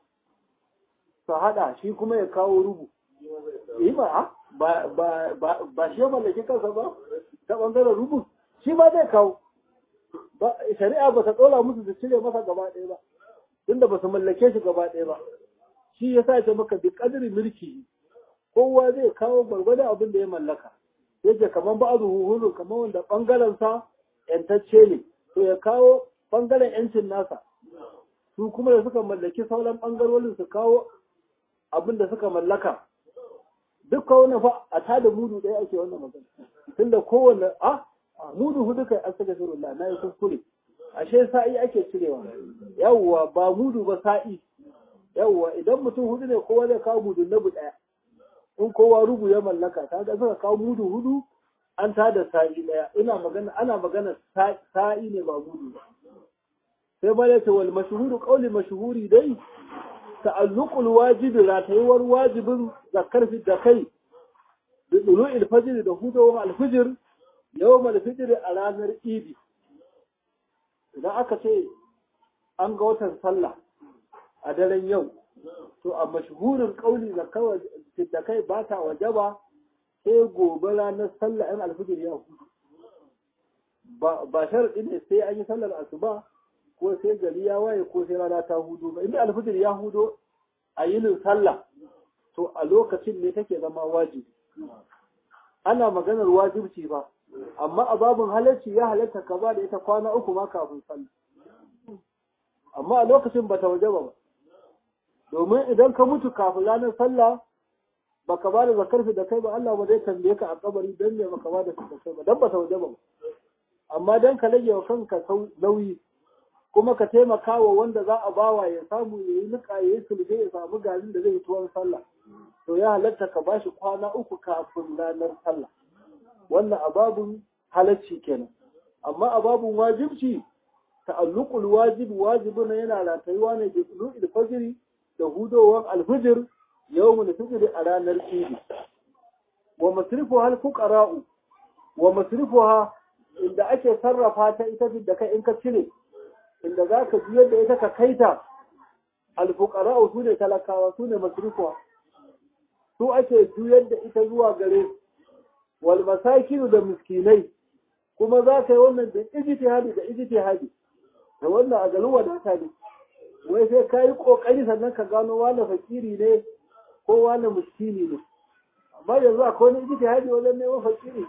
[SPEAKER 1] su haɗa shi kuma ya kawo rubu yi ba ba shi ya mallaki kansa ba ta ɓangaren rubu shi ma zai kawo shari'a ba ta ɗola musu su cire masa gaba ɗaya ba tunda ba su mallake shi gaba ɗaya ba shi ya sa ta maka bi ƙadiri mulki kowa zai kawo gwargwadon abin da ya mallaka yake kamar ba azu huhulu kamar wanda ɓangaren sa ƴantacce ne to ya kawo ɓangaren ƴancin nasa su kuma da suka mallaki sauran ɓangarorin su kawo abin da suka mallaka duk wannan fa a tada mudu ɗaya ake wannan magana tunda kowanne a mudu hudu kai astaghfirullah na yi kuskure ashe sa'i ake cirewa yawwa ba mudu ba sa'i yawwa idan mutum hudu ne kowa zai kawo mudu na ɗaya in kowa rubu ya mallaka kaga suka kawo mudu hudu an tada sa'i ɗaya ina magana ana magana sa'i ne ba mudu ba sai ma yace wal mashhuru qawli mashhuri dai ta'alluqul wajibi ratayuwar wajibin zakar fi da kai bi dulu'il fajr da hudawar alfijir yawm alfijr a ranar idi idan aka ce an ga watan sallah a daren yau to a mashhurin kauli zakar da kai ba ta wajaba sai gobe ranar sallah yan alfijir ya hudu ba sharaɗi ne sai an yi sallar asuba ko sai gari ya waye ko sai rana ta hudu ba inda alfijir ya hudo a yinin sallah to a lokacin ne take zama wajibi ana maganar wajibci ba amma a babin halarci ya halarta ka ba da ita kwana uku ma kafin sallah amma a lokacin bata wajaba ba domin idan ka mutu kafin ranar sallah baka ba da zakar da kai ba Allah ba zai tambaye ka a kabari dan me baka ba da da kai ba dan bata wajaba ba amma dan ka rage wa kanka nauyi kuma ka taimaka wa wanda za a bawa ya samu ya yi niƙa ya yi sulhe ya samu garin da zai tuwon sallah to ya halatta ka bashi kwana uku kafin ranar sallah wannan ababun halacci kenan amma ababun wajibci ta'alluqul wajib wajibun yana ratayuwa ne da tulu'il fajri da hudowar alfijir yawmul fitr a ranar idi wa masrifuha al-fuqara'u wa masrifuha inda ake sarrafa ta ita da kai in ka cire inda za ka biyar da ita ka kaita alfukara su ne talakawa su ne masrufuwa su ake juyar da ita zuwa gare wal masakinu da miskinai kuma za ka yi wannan da ijtihadi da ijtihadi da wannan a garin wadata ne wai sai ka yi kokari sannan ka gano wani fakiri ne ko wani miskini ne amma yanzu akwai wani ijtihadi wajen neman fakiri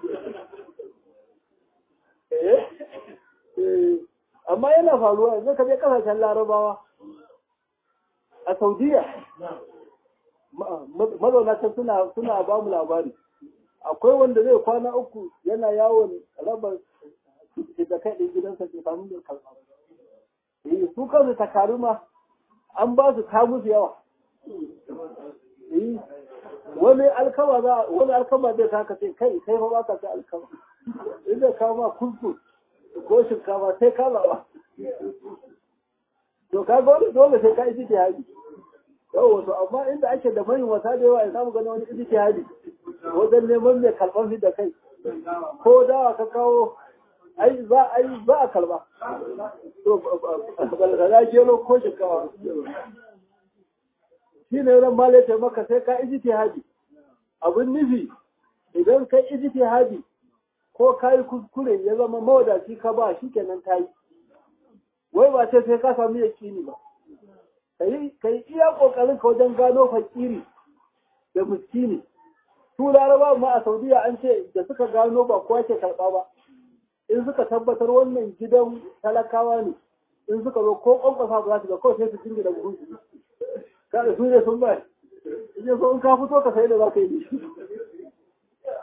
[SPEAKER 1] eh eh amma yana faruwa yanzu ka je kasashen larabawa a saudiya mazauna can suna suna ba mu labari akwai wanda zai kwana uku yana yawon raba da kai ɗin gidansa ke samun da kalma eh su kansu takaru ma an ba su ta musu yawa eh wani alkama za wani alkama zai ka ce kai kai fa ba ka ci alkama inda ka ma kuskus ko shinkafa sai ka zaɓa. To ka ga dole sai ka iji jihadi. Yau wato amma inda ake da manyan wata da yawa ya samu gani wani iji jihadi wajen neman mai karɓar fi da kai. Ko dawa ka kawo ai za a yi za a karɓa. To balgara gero ko shinkafa. Shi ne ran ma ya maka sai ka iji jihadi. Abin nufi idan kai iji jihadi ko ka yi kuskure ya zama mawadaci ka ba shi kenan ka yi wai ba sai sai ka samu yakini ba ka yi iya kokarin ka wajen gano fakiri da miskini su laraba ma a saudiya an ce da suka gano ba kowa ke karɓa ba in suka tabbatar wannan gidan talakawa ne in suka zo ko kwankwasa ba za su ga kawai sai su jingi da buhun su kada su ne sun bai in so in ka fito ka sai da za ka yi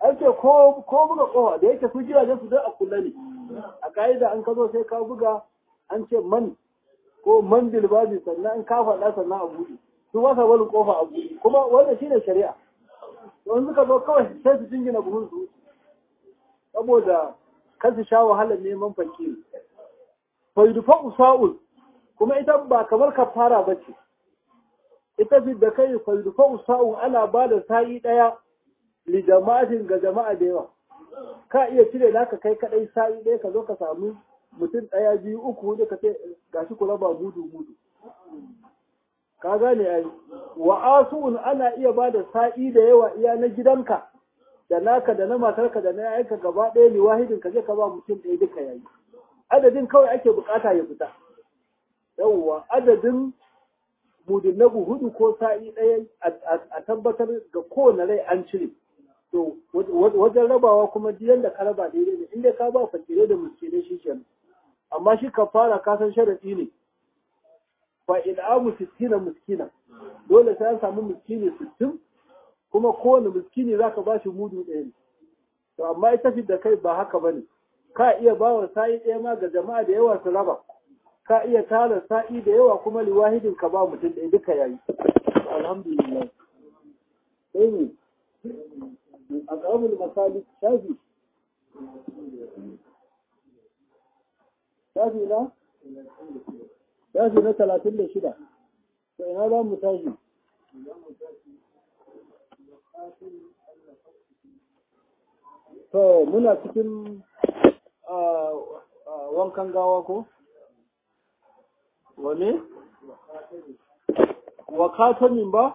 [SPEAKER 1] an ce ko ko buga kofa da yake su gidajen su dai a kulle ne a ka'ida an ka zo sai ka buga an ce man ko man bilbabi sannan an ka faɗa sannan a buɗe su ba sa barin kofa a buɗe kuma wanda shine shari'a to in suka zo kawai sai su jingina buhun su saboda kan su sha wahalar neman fakiri fa yudfa usa'ul kuma ita ba kamar kafara bace ita fi da kai fa yudfa usa'ul ana ba da sa'i daya li jama'atin ga jama'a da yawa ka iya cire naka kai kadai sa'i daya ka zo ka samu mutum daya biyu uku hudu ka ce gashi ku raba mudu mudu ka gane ai wa asu'un ana iya ba da sa'i da yawa iya na gidanka da naka da na matarka da na yayanka gaba ɗaya ne wahidin ka je ka ba mutum ɗaya duka yayi adadin kawai ake bukata ya fita yawwa adadin mudinnabu hudu ko sa'i ɗaya a tabbatar ga kowane rai an cire to wajen rabawa kuma diyan da ka raba daidai ne inda ka ba fakire da miskinai shi kenan amma shi ka fara kasan sharaɗi ne fa id'amu sittina miskina dole sai an samu miskini sittin kuma kowane miskini zaka ba shi mudu ɗaya ne to amma ita fi da kai ba haka bane ka iya ba wa sa'i ɗaya ma ga jama'a da yawa su raba ka iya tara sa'i da yawa kuma liwahidin ka ba mutum ɗaya duka yayi alhamdulillah sai ne a ƙamul masali shafi shafi na shafi na talatin da shida to ina za mu tashi to muna cikin wankan gawa ko wane wakatamin ba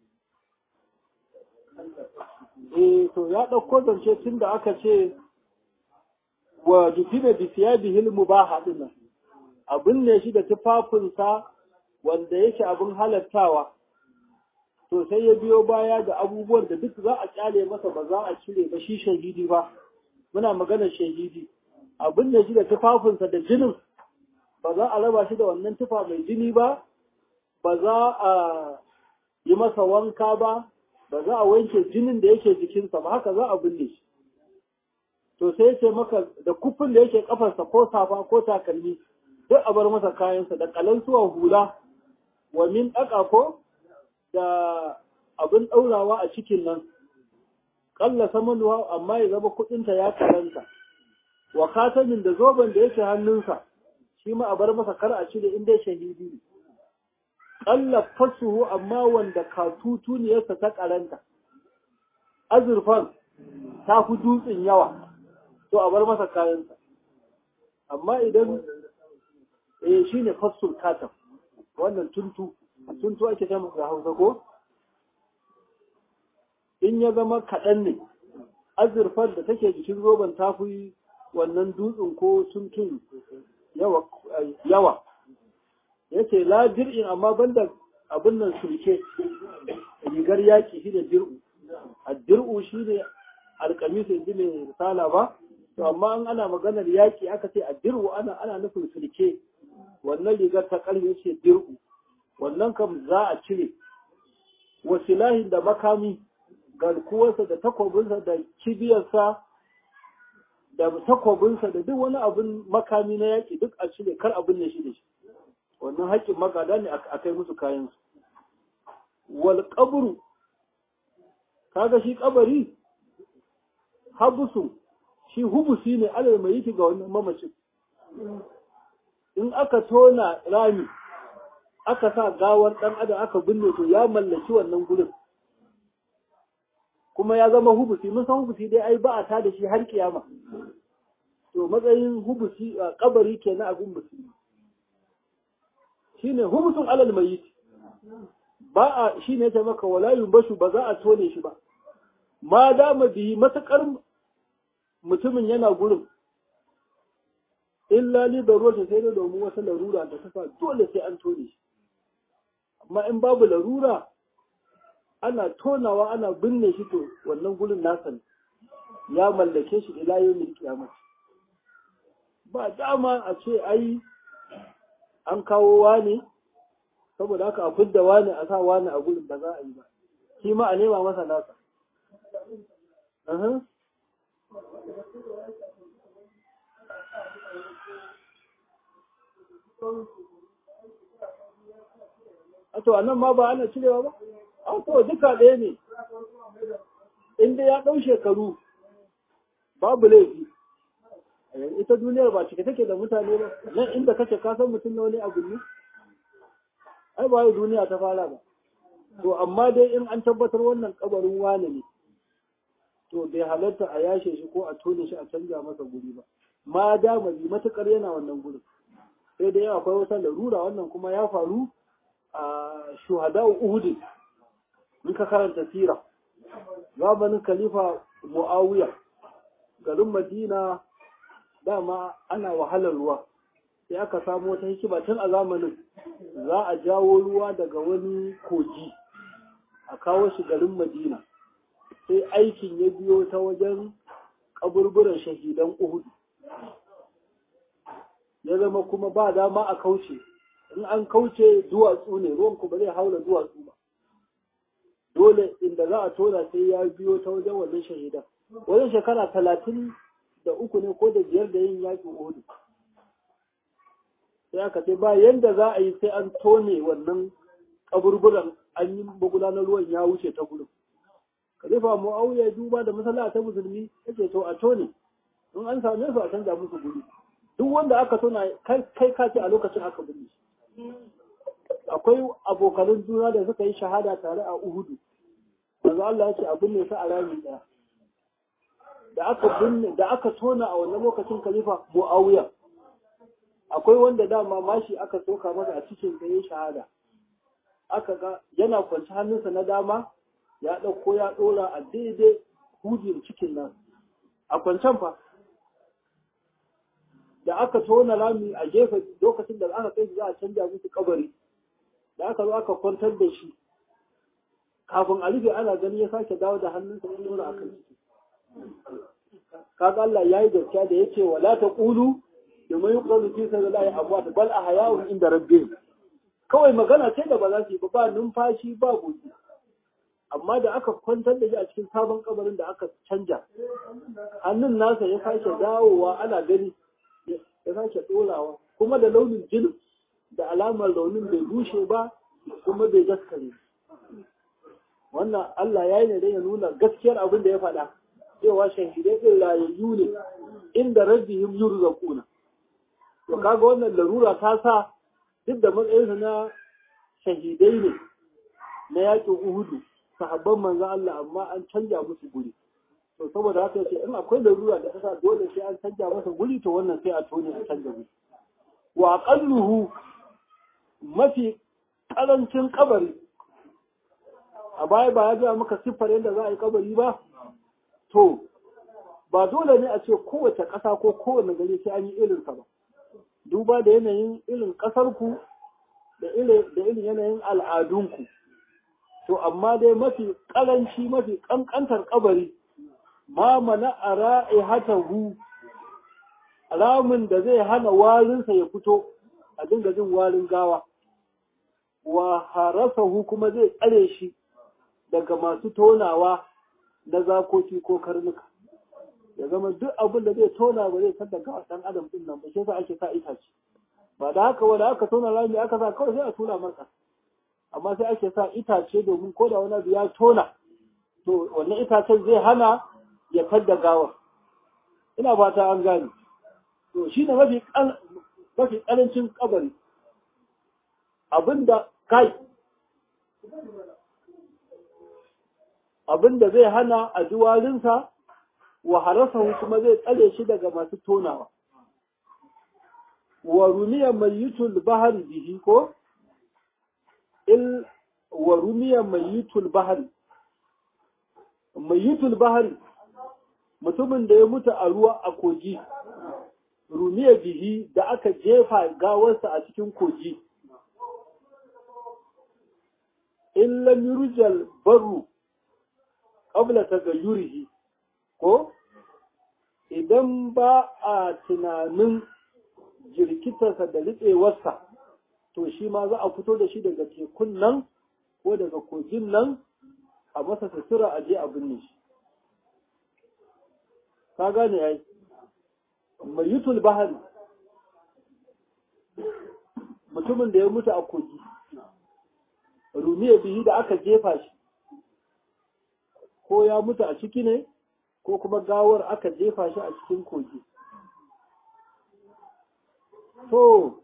[SPEAKER 1] eh to ya ɗauko zance tun da aka ce wa jufina bi siyabihil mubaha dinnan abin ne shi da tufafinsa wanda yake abin halattawa to sai ya biyo baya da abubuwan da duk za a kyale masa ba za a cire ba shi shahidi ba muna maganar shahidi abin ne shi da tufafinsa da jinin ba za a raba shi da wannan tufa mai jini ba ba za a yi masa wanka ba ba za a wanke jinin da yake jikinsa ba haka za a binne shi to sai ce maka da kufin da yake kafarsa ko safa ko takalmi duk a bar masa kayansa da kalansuwa hula wa min ɗaka ko da abin ɗaurawa a cikin nan ƙalla samanuwa amma ya zama kuɗinta ya karanta wa katamin da zoben da yake hannunsa shi ma a bar masa kar a cire inda shahidi ne ƙalla fasuhu amma wanda katutuniyarsa ta karanta azurfan ta fi dutsen yawa to a bar masa kayansa amma idan eh shine fasul katam wannan tuntu tuntu ake ta da Hausa ko in ya zama kaɗan ne azurfar da take jikin roban ta fi wannan dutsen ko tuntun yawa yawa yace la dir'in amma banda abin nan sulke rigar yaki shi da dir'u addir'u shi ne alkamis yanzu mai risala ba to amma an ana maganar yaki aka ce addir'u ana ana nufin sulke wannan rigar ta karfe ce dir'u wannan kam za a cire wasilahin da makami garkuwarsa da takobinsa da kibiyarsa da takobinsa da duk wani abin makami na yaƙi duk a cire kar abin ne shi da shi wannan haƙƙin magada ne a kai musu kayansu wal qabru kaga shi kabari habusu shi hubusi ne alal mai ga wannan mamacin in aka tona rami aka sa gawar ɗan adam aka binne to ya mallaki wannan gurin kuma ya zama hubusi mun san hubusi dai ai ba a ta da shi har kiyama to matsayin hubusi a kabari kenan abin musulmi shine hubusun alal mayyit ba a shine ta maka wala yumbashu ba za a tone shi ba ma dama bihi matakar mutumin yana gurin illa li darurata sai da domin wata larura da ta sa dole sai an tone shi amma in babu larura ana tonawa ana binne shi to wannan gurin nasa ne ya mallake shi ila yawmin kiyama ba dama a ce ai an kawo wani saboda haka a fidda wani a sa wani a gurin da za a yi ba shi ma a nema masa nasa a to anan ma ba ana cirewa ba a to duka ɗaya ne in dai ya ɗau shekaru babu laifi ita duniyar ba cike take da mutane ba nan inda kace ka san mutum na wani abu ne ai ba duniya ta fara ba to amma dai in an tabbatar wannan kabarin wane ne to bai halarta a yashe shi ko a tone shi a canza masa guri ba ma da bi matukar yana wannan gurin sai dai akwai wata larura wannan kuma ya faru a shuhada uhud in ka karanta sira zamanin khalifa muawiya garin madina dama ana wahalar ruwa sai aka samu wata hikima tun a zamanin za a jawo ruwa daga wani kogi a kawo shi garin madina sai aikin ya biyo ta wajen kaburburan shahidan uhudu ya zama kuma ba dama a kauce in an kauce duwatsu ne ruwan ku ba zai haula duwatsu ba dole inda za a tona sai ya biyo ta wajen wannan shahidan wajen shekara talatin da uku ne ko da biyar da yin yakin uhudu sai aka ce ba yanda za a yi sai an tone wannan kaburburan an yi magudanar ruwan ya wuce ta gurin khalifa muawiya duba da masala ta musulmi yace to a tone in an same su a canza musu guri duk wanda aka tona kai ka ce a lokacin aka binne akwai abokanin juna da suka yi shahada tare a uhudu manzo Allah ya ce a binne su a rami daya da aka binne da aka tona a wannan lokacin khalifa muawiya akwai wanda dama mashi aka soka masa a cikin da ya shahada aka ga yana kwanci hannunsa na dama ya ɗauko ya ɗora a daidai hujin cikin nan a kwancen fa da aka tona rami a gefe lokacin da aka kai za a canja musu kabari da aka zo aka kwantar da shi kafin a rufe ana gani ya sake dawo da hannunsa ya ɗora a kan ciki kaga Allah yayi gaskiya da yake wala taqulu domin yi ƙwazo fi sa zai abuwa da bal a hayawun inda rabbe kawai magana ce da ba za su yi ba numfashi ba gobe amma da aka kwantar da shi a cikin sabon kabarin da aka canja hannun nasa ya sake dawowa ana gani ya sake ɗorawa kuma da launin jinin da alamar launin bai bushe ba kuma bai gaskare wannan Allah ya yi ne don ya nuna gaskiyar abin da ya faɗa cewa shahidai ɗin rayayyu ne inda rabbihim yurzaquna to kaga wannan larura ta sa duk da matsayinsa na shahidai ne na yakin uhudu sahabban manzan Allah amma an canja musu guri to saboda haka yace in akwai larura da ta sa dole sai an canja masa guri to wannan sai a tone a canja guri wa aqalluhu mafi karancin kabari a baya ba ya ga maka siffar yadda za a yi kabari ba to ba dole ne a ce kowace ƙasa ko kowane gari sai an yi irinsa ba duba da yanayin irin ƙasarku da irin yanayin al'adunku. To, amma dai mafi ƙaranci mafi ƙanƙantar ƙabari, ma mana a ra'i hatahu, ramin da zai hana warinsa ya fito a dinga jin warin gawa, wa harasahu kuma zai tsare shi daga masu tonawa na zakoki ko karnuka. ya zama duk abin da zai tona ba zai san da gawa dan adam din nan ba shi yasa ake sa itace ba da haka wanda aka tona rami aka sa kawai sai a tona masa amma sai ake sa itace domin ko da wani abu ya tona to wannan itacen zai hana ya tadda gawa ina fata an gane to shi ne mafi mafi karancin kabari abinda kai abinda zai hana a juwarinsa wa harasahu kuma zai tsare shi daga masu tonawa wa rumiya mayyitul bahari bihi ko il wa rumiya mayyitul bahari mayyitul bahari mutumin da ya mutu a ruwa a kogi rumiya bihi da aka jefa gawarsa a cikin kogi in lam yurjal barru qabla tagayyurihi ko idan ba a tunanin jirkitarsa da riƙewarsa to shi ma za a fito da shi daga tekun nan ko daga kogin nan a masa sutura a je a binne shi ka gane yayi mayitul bahari mutumin da ya mutu a kogi rumiya bihi da aka jefa shi ko ya mutu a ciki ne ko kuma gawar aka jefa shi a cikin kogi to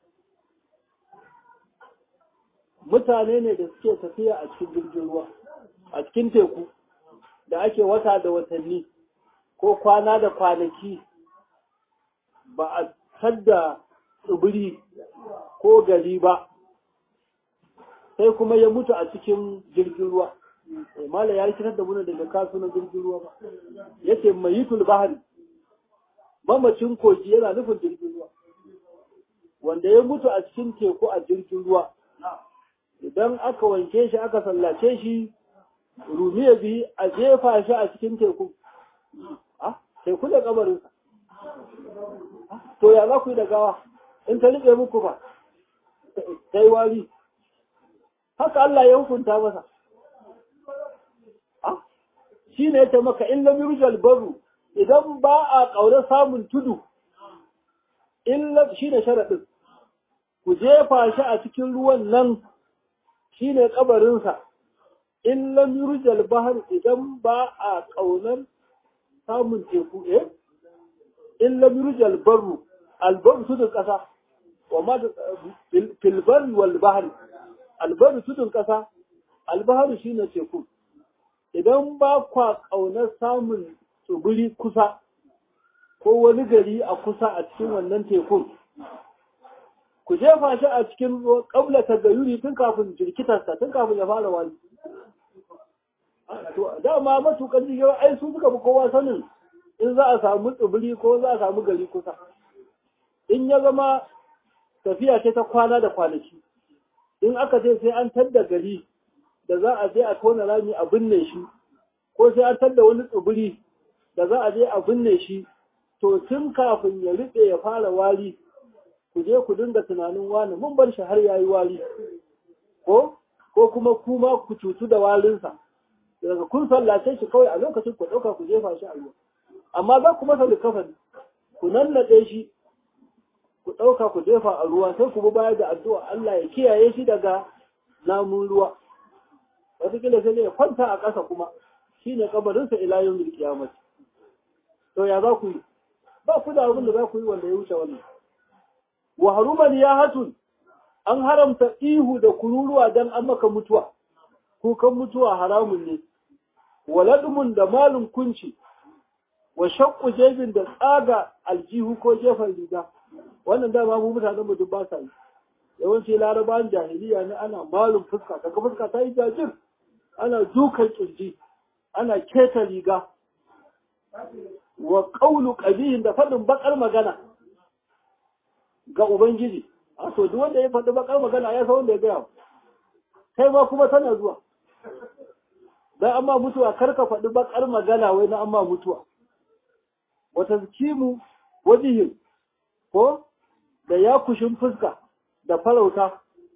[SPEAKER 1] mutane ne da suke tafiya a cikin jirgin ruwa a cikin teku da ake wata da watanni ko kwana da kwanaki ba a tadda tsibiri ko gari ba sai kuma ya mutu a cikin jirgin ruwa mala ya rikitar da muna daga kasunan jirgin ruwa ba yake mayitul bahari mamacin kogi yana nufin jirgin ruwa wanda ya mutu a cikin teku a jirgin ruwa idan aka wanke shi aka sallace shi rumiya biyu a jefa shi a cikin teku teku da kabarinsa to ya za ku yi da gawa in ta riƙe muku ba sai wari haka Allah ya hukunta masa shi ne ta maka in lam yurjal baru idan ba a ƙaure samun tudu illa shi ne sharaɗin ku jefa shi a cikin ruwan nan shi ne ƙabarinsa in lam yurjal bahar idan ba a ƙaunar samun teku eh in lam yurjal barru albaru tudun ƙasa wa ma filbar wal bahar albaru tudun ƙasa albaharu shine teku idan ba kwa ƙaunar samun tsibiri kusa ko wani gari a kusa a cikin wannan tekun ku jefa shi a cikin ƙabla ta gayuri tun kafin jirkitarsa tun kafin ya fara wani dama matukan jirgin ai su suka fi kowa sanin in za a samu tsibiri ko za a samu gari kusa in ya zama tafiya ce ta kwana da kwanaki in aka ce sai an tadda gari da za a je a tona rami a binne shi ko sai an tadda wani tsibiri da za a je a binne shi to tun kafin ya riɓe ya fara wari ku je ku dinga tunanin wani mun bar shi har ya yi wari ko ko kuma kuma ku cutu da warinsa daga kun sallace shi kawai a lokacin ku ɗauka ku jefa shi a ruwa amma za ku masa likafani ku nannaɗe shi ku ɗauka ku jefa a ruwa sai ku bi baya da addu'a Allah ya kiyaye shi daga namun ruwa wataƙila sai ne ya kwanta a ƙasa kuma shi ne kabarinsa ila yau mil kiyamati to ya za ku yi ba ku da abin da za ku yi wanda ya wuce wannan wa haruman ya hatun an haramta ihu da kururuwa dan an maka mutuwa kukan mutuwa haramun ne waladumun da malin kunci wa shakku jebin da tsaga aljihu ko jefan riga wannan dama mu mutanen mu duk ba sa yi yawanci larabawan jahiliya ne ana malin fuska kaga fuska ta yi jajir ana dukan kirji ana keta riga wa qawlu qabihin da fadin bakar magana ga ubangiji a to duk wanda ya faɗi bakar magana ya san wanda ya gaya kai ma kuma tana zuwa dan amma mutuwa karka faɗi bakar magana wai na amma mutuwa wata zikimu wajihin ko da ya kushin fuska da farauta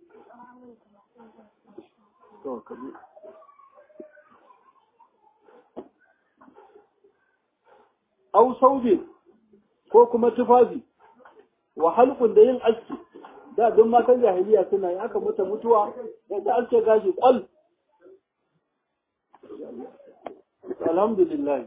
[SPEAKER 1] au saube ko kuma tufafi wa halkun da yin aski da duk matan jahiliya suna yi aka mutu mutuwa yadda ake gashi kwal alhamdulillah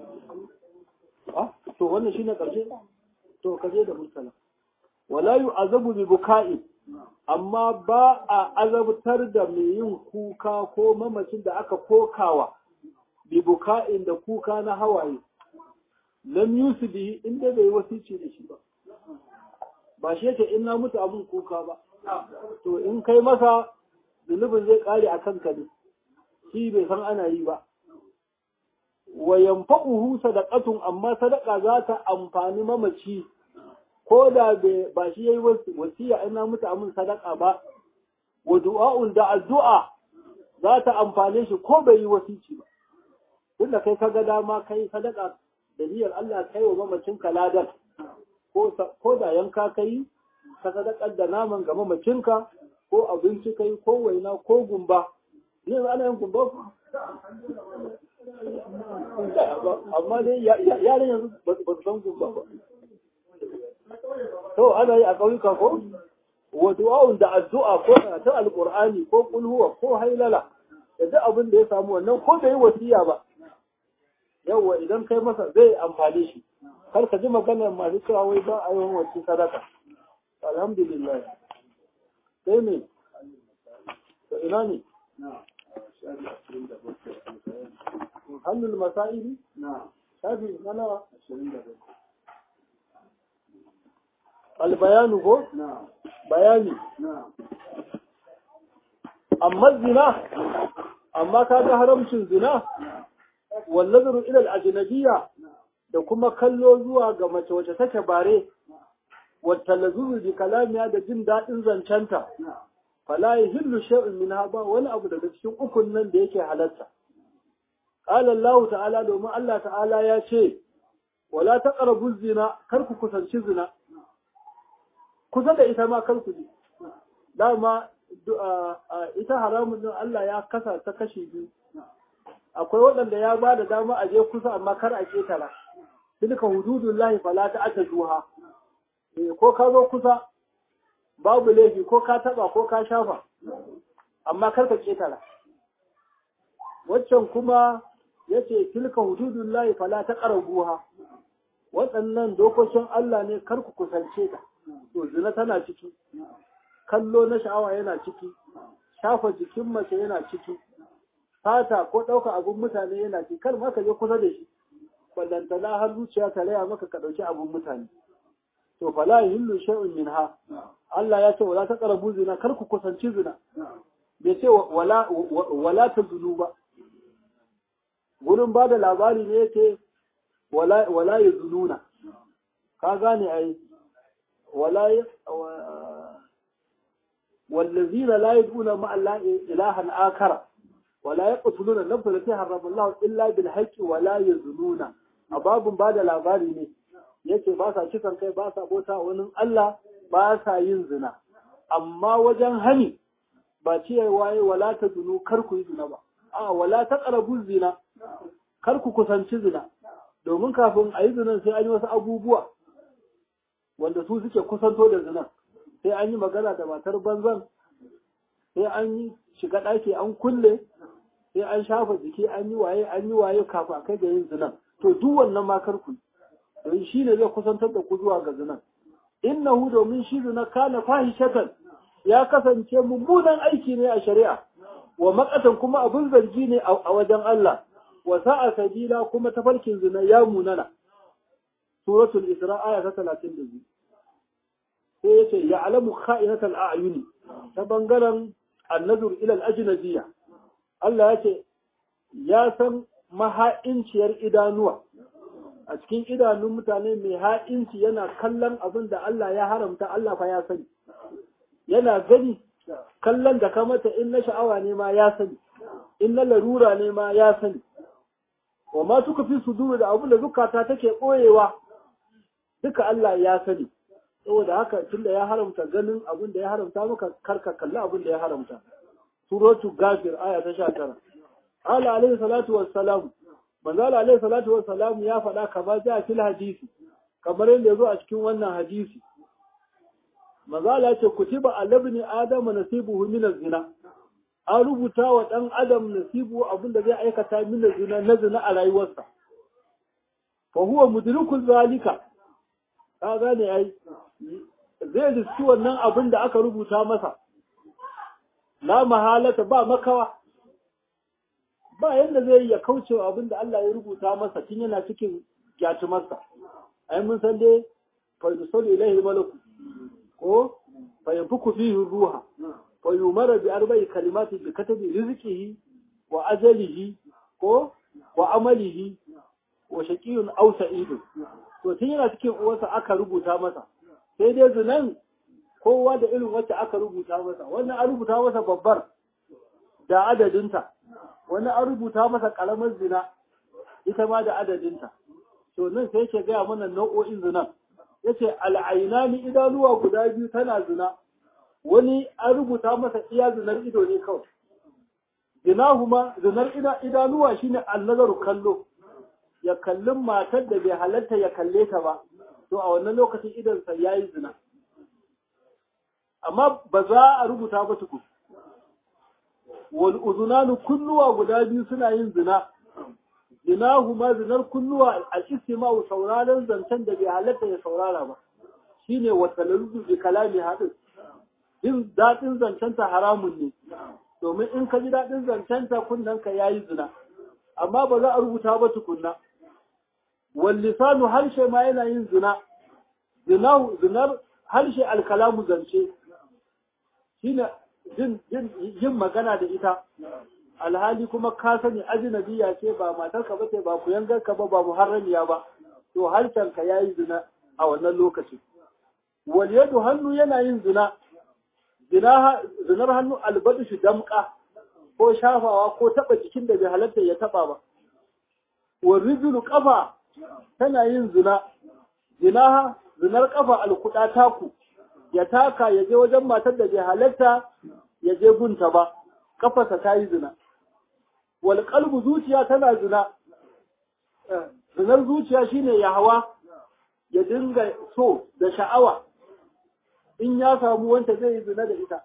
[SPEAKER 1] ah to wannan shine karshe to kaje da murtala wala yu'azabu bi buka'i amma ba a azabtar da mai yin kuka ko mamacin da aka kokawa bi buka'in da kuka na hawaye lam yusibi inda bai wasici da shi ba ba shi yake in na mutu abun kuka ba to in kai masa zunubin zai kare a kanka ne shi bai san ana yi ba wa yanfa'uhu sadaqatun amma sadaka za ta amfani mamaci ko da ba shi yayi wasiya in na mutu amin sadaka ba wa du'a'un da addu'a za ta amfane shi ko bai yi wasici ba tunda kai kaga dama kai sadaka da niyyar Allah kai wa mamacin kaladar ko ko da yanka kai ka sadakar da naman ga mamacinka ko abinci kai ko waina ko gumba ne ana yin gumba amma dai yaran yanzu ba su san gumba ba to ana yi a ƙauyuka ko wa du'a'un da addu'a ko karatun alqur'ani ko kulhuwa ko hailala da duk abin da ya samu wannan ko bai wasiya ba yawwa idan kai masa zai amfani shi kar ka ji maganar masu cewa wai ba a yawan wacce sadaka alhamdulillah sai me to ina ne hannun masa'ili shafi mana albayanu ko bayani amma zina amma ka ga haramcin zina wallazaru ilal ajnabiyya da kuma kallo zuwa ga mace wacce take bare wata lazuru bi kalamiya da jin daɗin zancenta fala yahillu shay'un minha ba wani abu daga cikin ukun nan da yake halatta qala Allah ta'ala domin Allah ta'ala ya ce wala taqrabu zina kar ku kusanci zina kusa da ita ma kar ku ji dama ita haramun din Allah ya kasa ta kashi biyu akwai waɗanda ya ba da dama a je kusa amma kar a ketara tilka hududullahi fala ta'taduha ko ka zo kusa babu laifi ko ka taba ko ka shafa amma kar ka ketara waccan kuma yace tilka hududullahi fala taqrabuha waɗannan dokokin Allah ne kar ku kusance ta to zina tana ciki kallo na sha'awa yana ciki shafa jikin mace yana ciki fata ko ɗauka abun mutane yana ciki kar ma ka je kusa da shi ballantana har zuciya ta raya maka ka ɗauki abun mutane to fala yahillu shay'un minha Allah ya ce wala taqrabu zina kar ku kusanci zina bai ce wala wala tazunu ba gurin ba da labari ne yake wala wala yazununa ka gane ai wala والذين لا يدعون مع الله إلها آخر ولا يقتلون النفس التي حرم الله إلا بالحق ولا يزنون أباب بعد labari ne yace ba sa kisan kai ba sa bota wani Allah ba sa yin zina amma wajen hani ba ce waye wala ta zunu kar ku yi zina ba a wala ta qarabu zina kar ku kusanci zina domin kafin a yi zinan sai an yi wasu abubuwa wanda su suke kusanto da zinan sai an yi magana da matar banzan sai an yi shiga ɗaki an kulle sai an shafa jiki an yi waye an yi waye kafin a kai ga yin zinan to duk wannan ma karku don shi ne zai kusantar da ku zuwa ga zinan innahu domin shi zina kana fahishatan ya kasance mummunan aiki ne a shari'a wa makatan kuma abin zargi ne a wajen Allah wa sa'a sabila kuma tafarkin zina ya munana suratul isra aya ta 32 sai ya ce ya alamu kha'inatal a'yuni ta bangaren annazur ila al-ajnabiyya Allah ya ce ya san maha'inciyar idanuwa a cikin idanun mutane mai ha'inci yana kallon abin da Allah ya haramta Allah fa ya sani yana gani kallon da ka mata in na sha'awa ne ma ya sani in na larura ne ma ya sani wa ma suka fi suduru da abin da zukata take ɓoyewa duka Allah ya sani saboda haka tunda ya haramta ganin abin da ya haramta maka karka kalli abin da ya haramta suratu gafir aya ta 19 ala alaihi salatu wassalam manzo alaihi salatu wassalam ya faɗa kamar ja fil hadisi kamar yadda yazo a cikin wannan hadisi manzo Allah ce kutiba alabni adam nasibuhu min zina an rubuta wa dan adam nasibu abin da zai aikata min zina na zina a rayuwarsa fa huwa mudrikul zalika ka gane ai zai riski wannan abin da aka rubuta masa la mahalata ba makawa ba yadda zai ya kauce wa abin da Allah ya rubuta masa tun yana cikin gyatumarsa ai mun san dai fa yusallu ilaihi malaku ko fa yanfuku fihi ruha fa yumara bi arba'i kalimati bi katabi rizqihi wa ajalihi ko wa amalihi wa shaqiyun aw sa'idun to tun yana cikin uwarsa aka rubuta masa sai dai zinan kowa da irin wacce aka rubuta masa wannan an rubuta masa babbar da adadinta wani an rubuta masa karamar zina ita ma da adadinta to nan sai yake gaya mana nau'o'in zinan yace al'ainani idanuwa guda biyu tana zina wani an rubuta masa iya zinar ido ne kawai zinahuma zinar idanuwa shine annazaru kallo ya kallin matar da bai halatta ya kalle ta ba to a wannan lokacin idansa yayi zina amma ba za a rubuta ba tuku wal uzunanu kunnuwa guda biyu suna yin zina zinahuma zinar kunnuwa al-istima'u sauraron zancen da bai halatta ya saurara ba shine wa talaludu bi kalami hadin jin daɗin zancenta haramun ne domin in ka ji daɗin zancenta kunnanka ya yi zina amma ba za a rubuta ba tukunna wallisanu harshe ma yana yin zina zinar harshe alkalamu zance shine jin yin magana da ita alhali kuma ka sani ajnabiya ce ba matarka ba ce ba ku yangarka ba ba muharramiya ba to harshenka ya yi zina a wannan lokacin wal yadu hannu yana yin zina zinar hannu albadu shi damka ko shafawa ko taba jikin da bai halatta ya taba ba wa rijulu kafa tana yin zina zinaha zinar kafa alkuda taku ya taka ya je wajen matar da bai halatta ya je gunta ba kafarsa ta yi zina wal qalbu zuciya tana zina zinar zuciya shine ya hawa ya dinga so da sha'awa in ya samu wanda zai yi zina da ita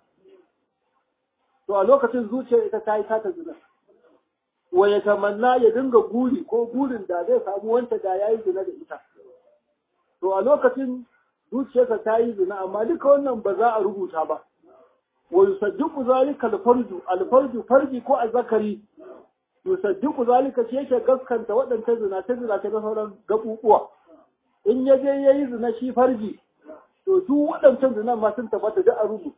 [SPEAKER 1] to a lokacin zuciyar ita ta yi tata zina wa ya tamanna ya dinga guri ko gurin da zai samu wanda da ya yi zina da ita to a lokacin zuciyarsa ta yi zina amma duka wannan ba za a rubuta ba wa yusaddiqu zalika al-farju al-farju farji ko al-zakari yusaddiqu zalika shi yake gaskanta waɗannan zina ta zina ta sauran gabubuwa in ya je yayi zina shi farji to duk waɗancan zinan ma sun tabbata da a rubuta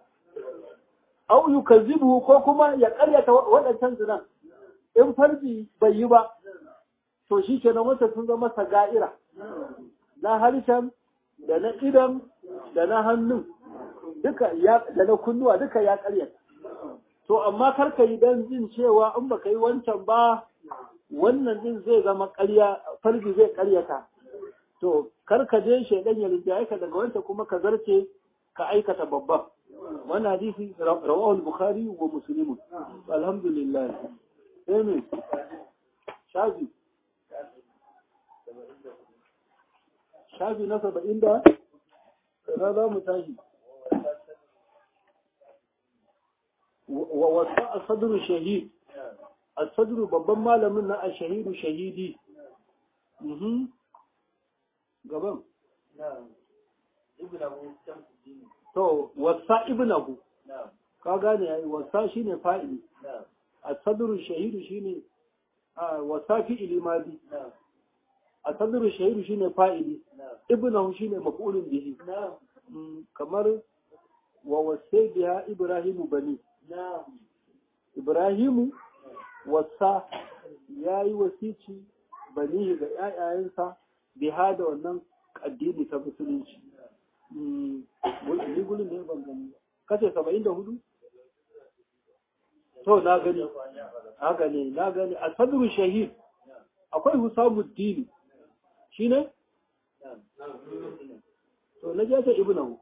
[SPEAKER 1] au yukazzibu ko kuma ya ƙaryata waɗancan zinan in farji bai yi ba to shi kenan wata sun zama saga'ira na harshen da na idan da na hannun duka ya da na kunnuwa duka ya ƙaryata to amma kar ka yi dan jin cewa in baka yi wancan ba wannan din zai zama ƙarya farji zai ƙaryata to kar ka je shaidan ya rinjaye ka daga wancan kuma ka zarce ka aikata babban wannan hadisi rawahu al-bukhari wa muslim alhamdulillah amen shafi shafi na saba'in da na za mu tashi wa wasa a sadru shahid a sadru babban malamin na a shahidu shahidi gaban to wasa ibnahu ka gane yayi wasa shine fa'ili as-sadru shahidu shine wasa fi'ili madi as-sadru shahidu shine fa'ili ibnahu shine maf'ulun bihi kamar wa wasai biha ibrahimu bani ibrahimu wasa yayi wasici bani ga ƴaƴayensa biha da wannan addini ta musulunci ni gudun da ya ban gani kace saba'in da hudu to na gani haka ne na gani a sadru shahid akwai husamuddini shi ne to na jasa ibnahu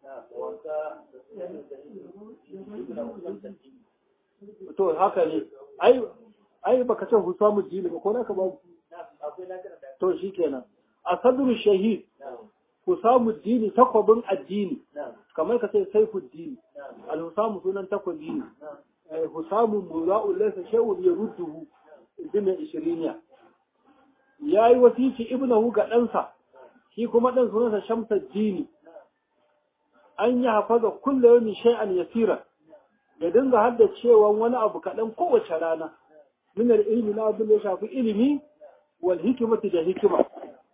[SPEAKER 1] to haka ne ai ai baka ce husamuddini ba ko naka ba to shikenan a sadru shahid Husamu dini takwabin addini kamar ka sai saifu dini al-Husamu sunan takwabi ne Husamu mura'u laysa shay'un yarudduhu ibn ishiriniya yayi wasici ibnahu ga ɗansa shi kuma ɗan sunansa Shamsa dini an yi hafaza kulle yawmin shay'an yasira ya dinga haddacewa wani abu kaɗan kowace rana min ilmi na abin da ya shafi ilimi wal hikimati da hikima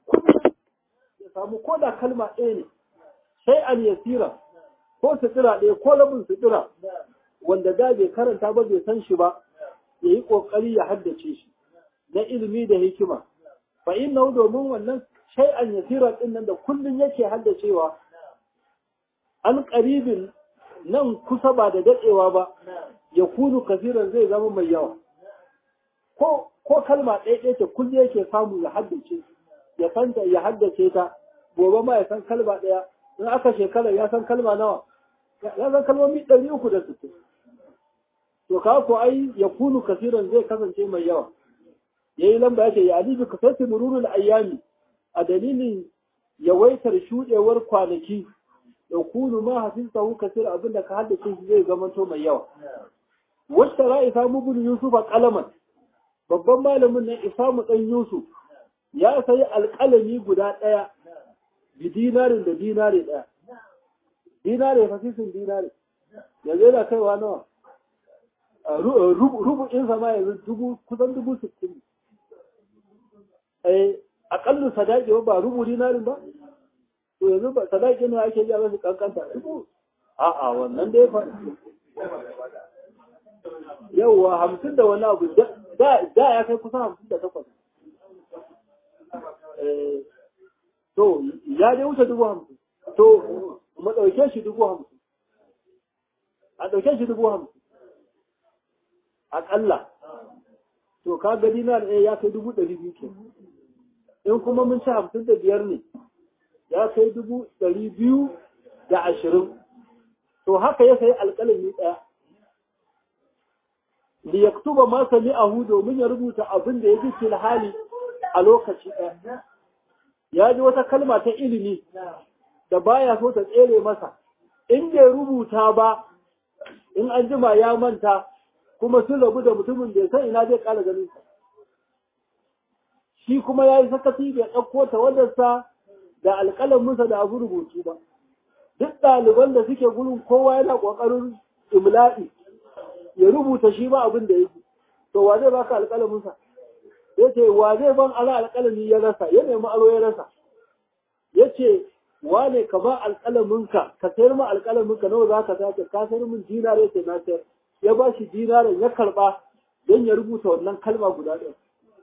[SPEAKER 1] samu ko da kalma ɗaya ne sai an yasira ko sutura ɗaya ko rabin sutura wanda da bai karanta ba bai san shi ba ya yi ƙoƙari ya haddace shi na ilimi da hikima fa inna domin wannan sai an yasira ɗin nan da kullum yake haddacewa an ƙaribin nan kusa ba da daɗewa ba ya kunu kasiran zai zama mai yawa ko ko kalma ɗaya ɗaya ce kullum yake samu ya haddace ya santa ya haddace ta gobe ma ya san kalma ɗaya in aka shekara ya san kalma nawa ya san kalmomi ɗari uku da sittin to ka ko ai ya kunu kasiran zai kasance mai yawa yayi lamba yake ya alibi kasati mururul ayyami a dalilin yawaitar shudewar kwanaki ya kunu ma hafizahu kasir abinda ka haddace shi zai zamanto mai yawa wasta ra isamu bin yusuf qalaman babban malamin nan isamu dan yusuf ya sayi alƙalami guda ɗaya bi dinarin da dinari ɗaya dinari fasisin dinari yanzu yana kaiwa nawa rubu'in sama yanzu dubu kusan dubu sittin eh aƙallu sadaki ba rubu dinarin ba to yanzu ba sadaki ne ake yi a masu kankanta dubu a'a wannan dai fa yauwa hamsin da wani abu da ya kai kusan hamsin da takwas to ya dai wuce dubu hamsin to mu ɗauke shi dubu hamsin a ɗauke shi dubu hamsin aƙalla to ka ga dinar ɗaya ya kai dubu ɗari biyu ke in kuma mun ci hamsin da biyar ne ya kai dubu ɗari biyu da ashirin to haka ya sayi alƙalami ɗaya li yaktuba ma sami'ahu domin ya rubuta abin da ya ji fil hali a lokaci ɗaya ya ji wata kalma ta ilimi da baya so ta tsere masa in bai rubuta ba in an jima ya manta kuma sun rabu da mutumin bai san ina zai ƙara ganin sa shi kuma ya yi sakaci bai ɗauko ta wadarsa da alƙalaminsa da abu rubutu ba duk ɗaliban da suke gurin kowa yana ƙoƙarin imla'i ya rubuta shi ba abin da yake to wa zai baka alƙalaminsa ya ce wa zai ban ala alƙalami ya rasa ya nemi aro ya rasa ya ce wa ne ka ba alƙalaminka ka sayar ma alƙalaminka nawa za ka sace ka sayar min dinar ya ce na sayar ya ba shi dinarin ya karɓa don ya rubuta wannan kalma guda ɗaya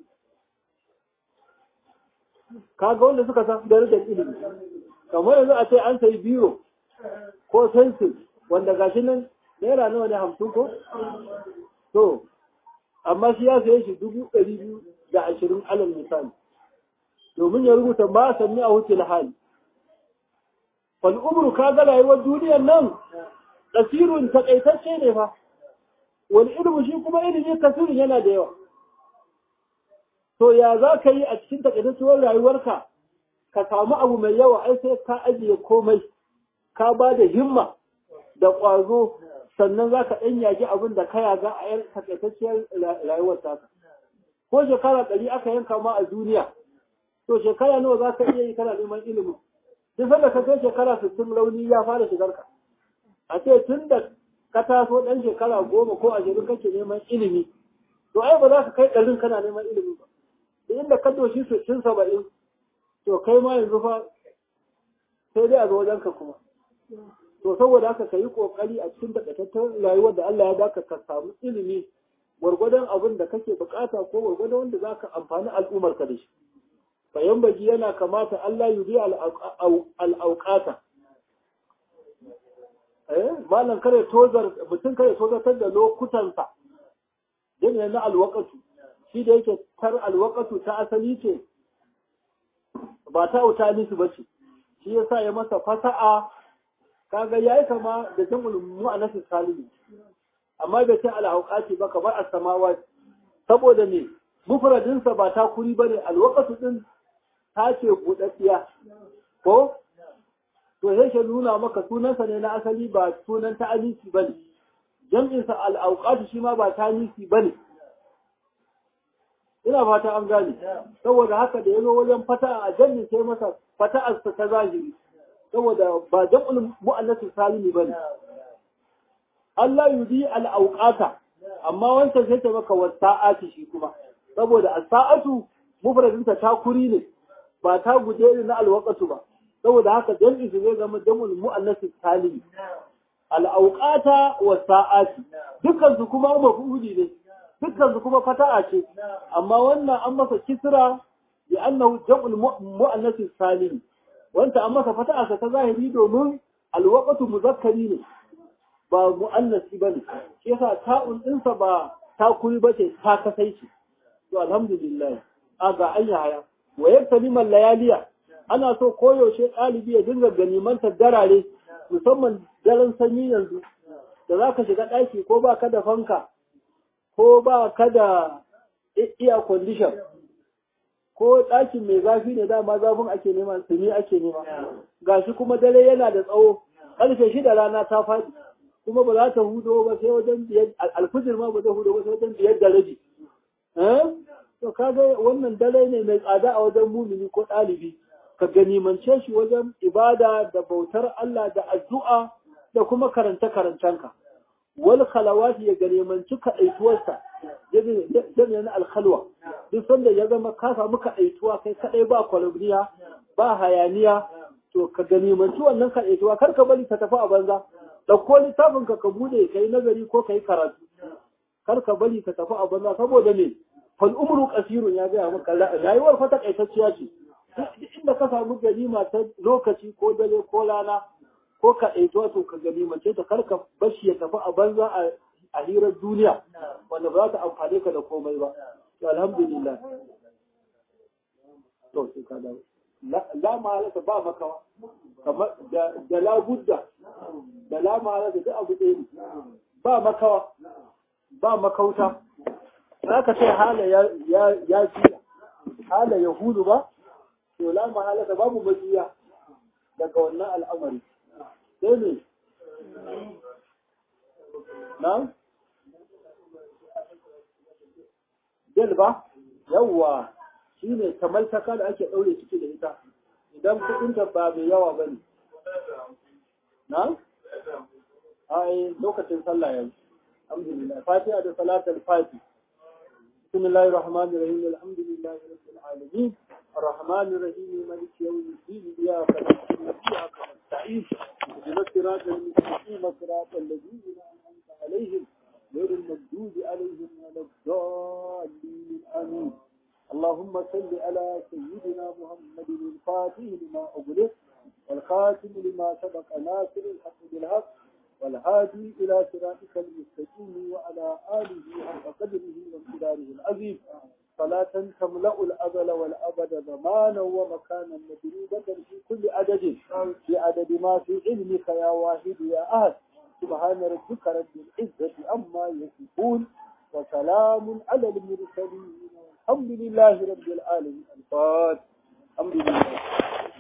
[SPEAKER 1] kaga wanda suka san darajar ilimi kamar yanzu a ce an sayi biro ko sensil wanda gashi nan naira nawa ne hamsin ko to amma shi ya saye shi dubu ɗari biyu da ashirin alal misali domin ya rubuta ma sanni a wuce hali fal umru ka ga rayuwar duniyar nan kasirun takaitacce ne fa wani ilimi shi kuma ilimi kasirin yana da yawa to ya za ka yi a cikin takaitacciyar rayuwarka ka samu abu mai yawa ai sai ka ajiye komai ka ba da himma da ƙwazo sannan za ka ɗan yaki abin da ka yaga a yan takaitacciyar rayuwar taka ko shekara ɗari aka yanka ma a duniya to shekara nawa za ka iya yi kana neman ilimin duk sanda ka kai shekara sittin rauni ya fara shigar ka a ce tun da ka taso ɗan shekara goma ko ashirin kake neman ilimi to ai ba za ka kai ɗarin kana neman ilimi ba da inda ka doshi sittin saba'in to kai ma yanzu fa sai dai a zo wajenka kuma to saboda haka ka yi kokari a cikin takaitattun rayuwar da Allah ya baka ka samu ilimi gwargwadon abin da kake bukata ko gwargwadon wanda za ka amfani al'ummar ka da shi bayan baji yana kamata Allah yi biya al'auƙata eh malam kare tozar mutum kare tozartar da lokutansa yana na alwakatu shi da yake tar alwakatu ta asali ce ba ta wuta nisu ba ce shi yasa ya masa fasa'a kaga yayi kama da jam'ul mu'annas salimi amma bai ce al-awqati ba kamar as-samawat saboda me mufradin sa ba ta kuri bane al-waqtu din ta ce budaddiya ko to sai ke nuna maka sunansa ne na asali ba sunan ta alisi bane jam'in sa al-awqati shi ma ba ta alisi bane ina fata an gane saboda haka da yazo wajen fata a jami'in sai masa fata'ar ta zahiri saboda ba jam'ul mu'annasu salimi bane Allah yudi al-awqata amma wancan sai ta maka wasa'ati shi kuma saboda as-sa'atu mufradin ta takuri ne ba ta guje ne na al-waqtu ba saboda haka jam'i zai zama jam'ul mu'annasu salimi al-awqata was-sa'ati dukkan su kuma maf'uli ne dukkan su kuma fata'a ce amma wannan an masa kisra bi annahu jam'ul mu'annasu salimi wanda an masa fata'arsa ta zahiri domin alwaqatu muzakkari ne ba mu'annasi bane shi yasa ta'un dinsa ba ta kuri bace ta kasai ce to alhamdulillah aga anya haya wa yaktaliman layaliya ana so koyaushe ɗalibi ya dinga ganimantar darare musamman daren sanyi yanzu da za ka shiga ɗaki ko ba ka da fanka ko ba ka da iya condition ko ɗakin mai zafi ne dama zafin ake nema tsini ake nema gashi kuma dare yana da tsawo ƙarfe shida rana ta faɗi kuma ba za ta hudo ba sai wajen biyar alfijir ma ba zai hudo ba sai wajen biyar da rabi to kaga wannan dare ne mai tsada a wajen mumini ko ɗalibi ka ganimance shi wajen ibada da bautar Allah da addu'a da kuma karanta karantanka wal khalawati ya ganimanci kaɗaituwarsa jami'a na alkhalwa duk sanda ya zama ka samu kaɗaituwa kai kaɗai ba kwalabniya ba hayaniya to ka ganimanci wannan kaɗaituwa kar ka bari ka tafi a banza ɗauko littafin ka ka bude ka yi nazari ko ka yi karatu kar ka bari ka tafi a banza saboda me fal umru qasirun ya gaya maka rayuwar fa takaitacciya ce inda ka samu ganima ta lokaci ko dare ko rana ko ka ɗaito to ka ganimance ta kar ka bashi ya tafi a banza a hirar duniya wanda ba za ta amfane ka da komai ba to alhamdulillah to sai ka dawo la mahalata ba makawa kamar da la budda da la mahalata duk abu ɗaya ne ba makawa ba makauta za ka ce hala ya ya fiya hala ya hudu ba to la mahalata babu majiya daga wannan al'amari sai ne na jel ba yawwa shi ne kamar taka da ake ɗaure ciki da ita idan kuɗinta ba mai yawa ba ne na? ai lokacin sallah yanzu alhamdulillah fatiha da salatul fati بسم الله الرحمن الرحيم الحمد لله رب العالمين الرحمن الرحيم مالك يوم الدين إياك نعبد وإياك نستعين اهدنا الصراط المستقيم صراط الذين أنعمت عليهم غير المغضوب عليهم ولا الضالين آمين اللهم صل على سيدنا محمد الفاتح لما أغلق والخاتم لما سبق ناصر الحق بالحق والهادي إلى صراطك المستقيم وعلى آله حق قدره وامتداره العظيم صلاة تملأ الأزل والأبد زمانا ومكانا مدروبة في كل عدد في عدد ما في علمك يا واحد يا أهل سبحان ربك رب العزة عما يصفون وسلام على المرسلين الحمد لله رب العالمين الفاتح الحمد لله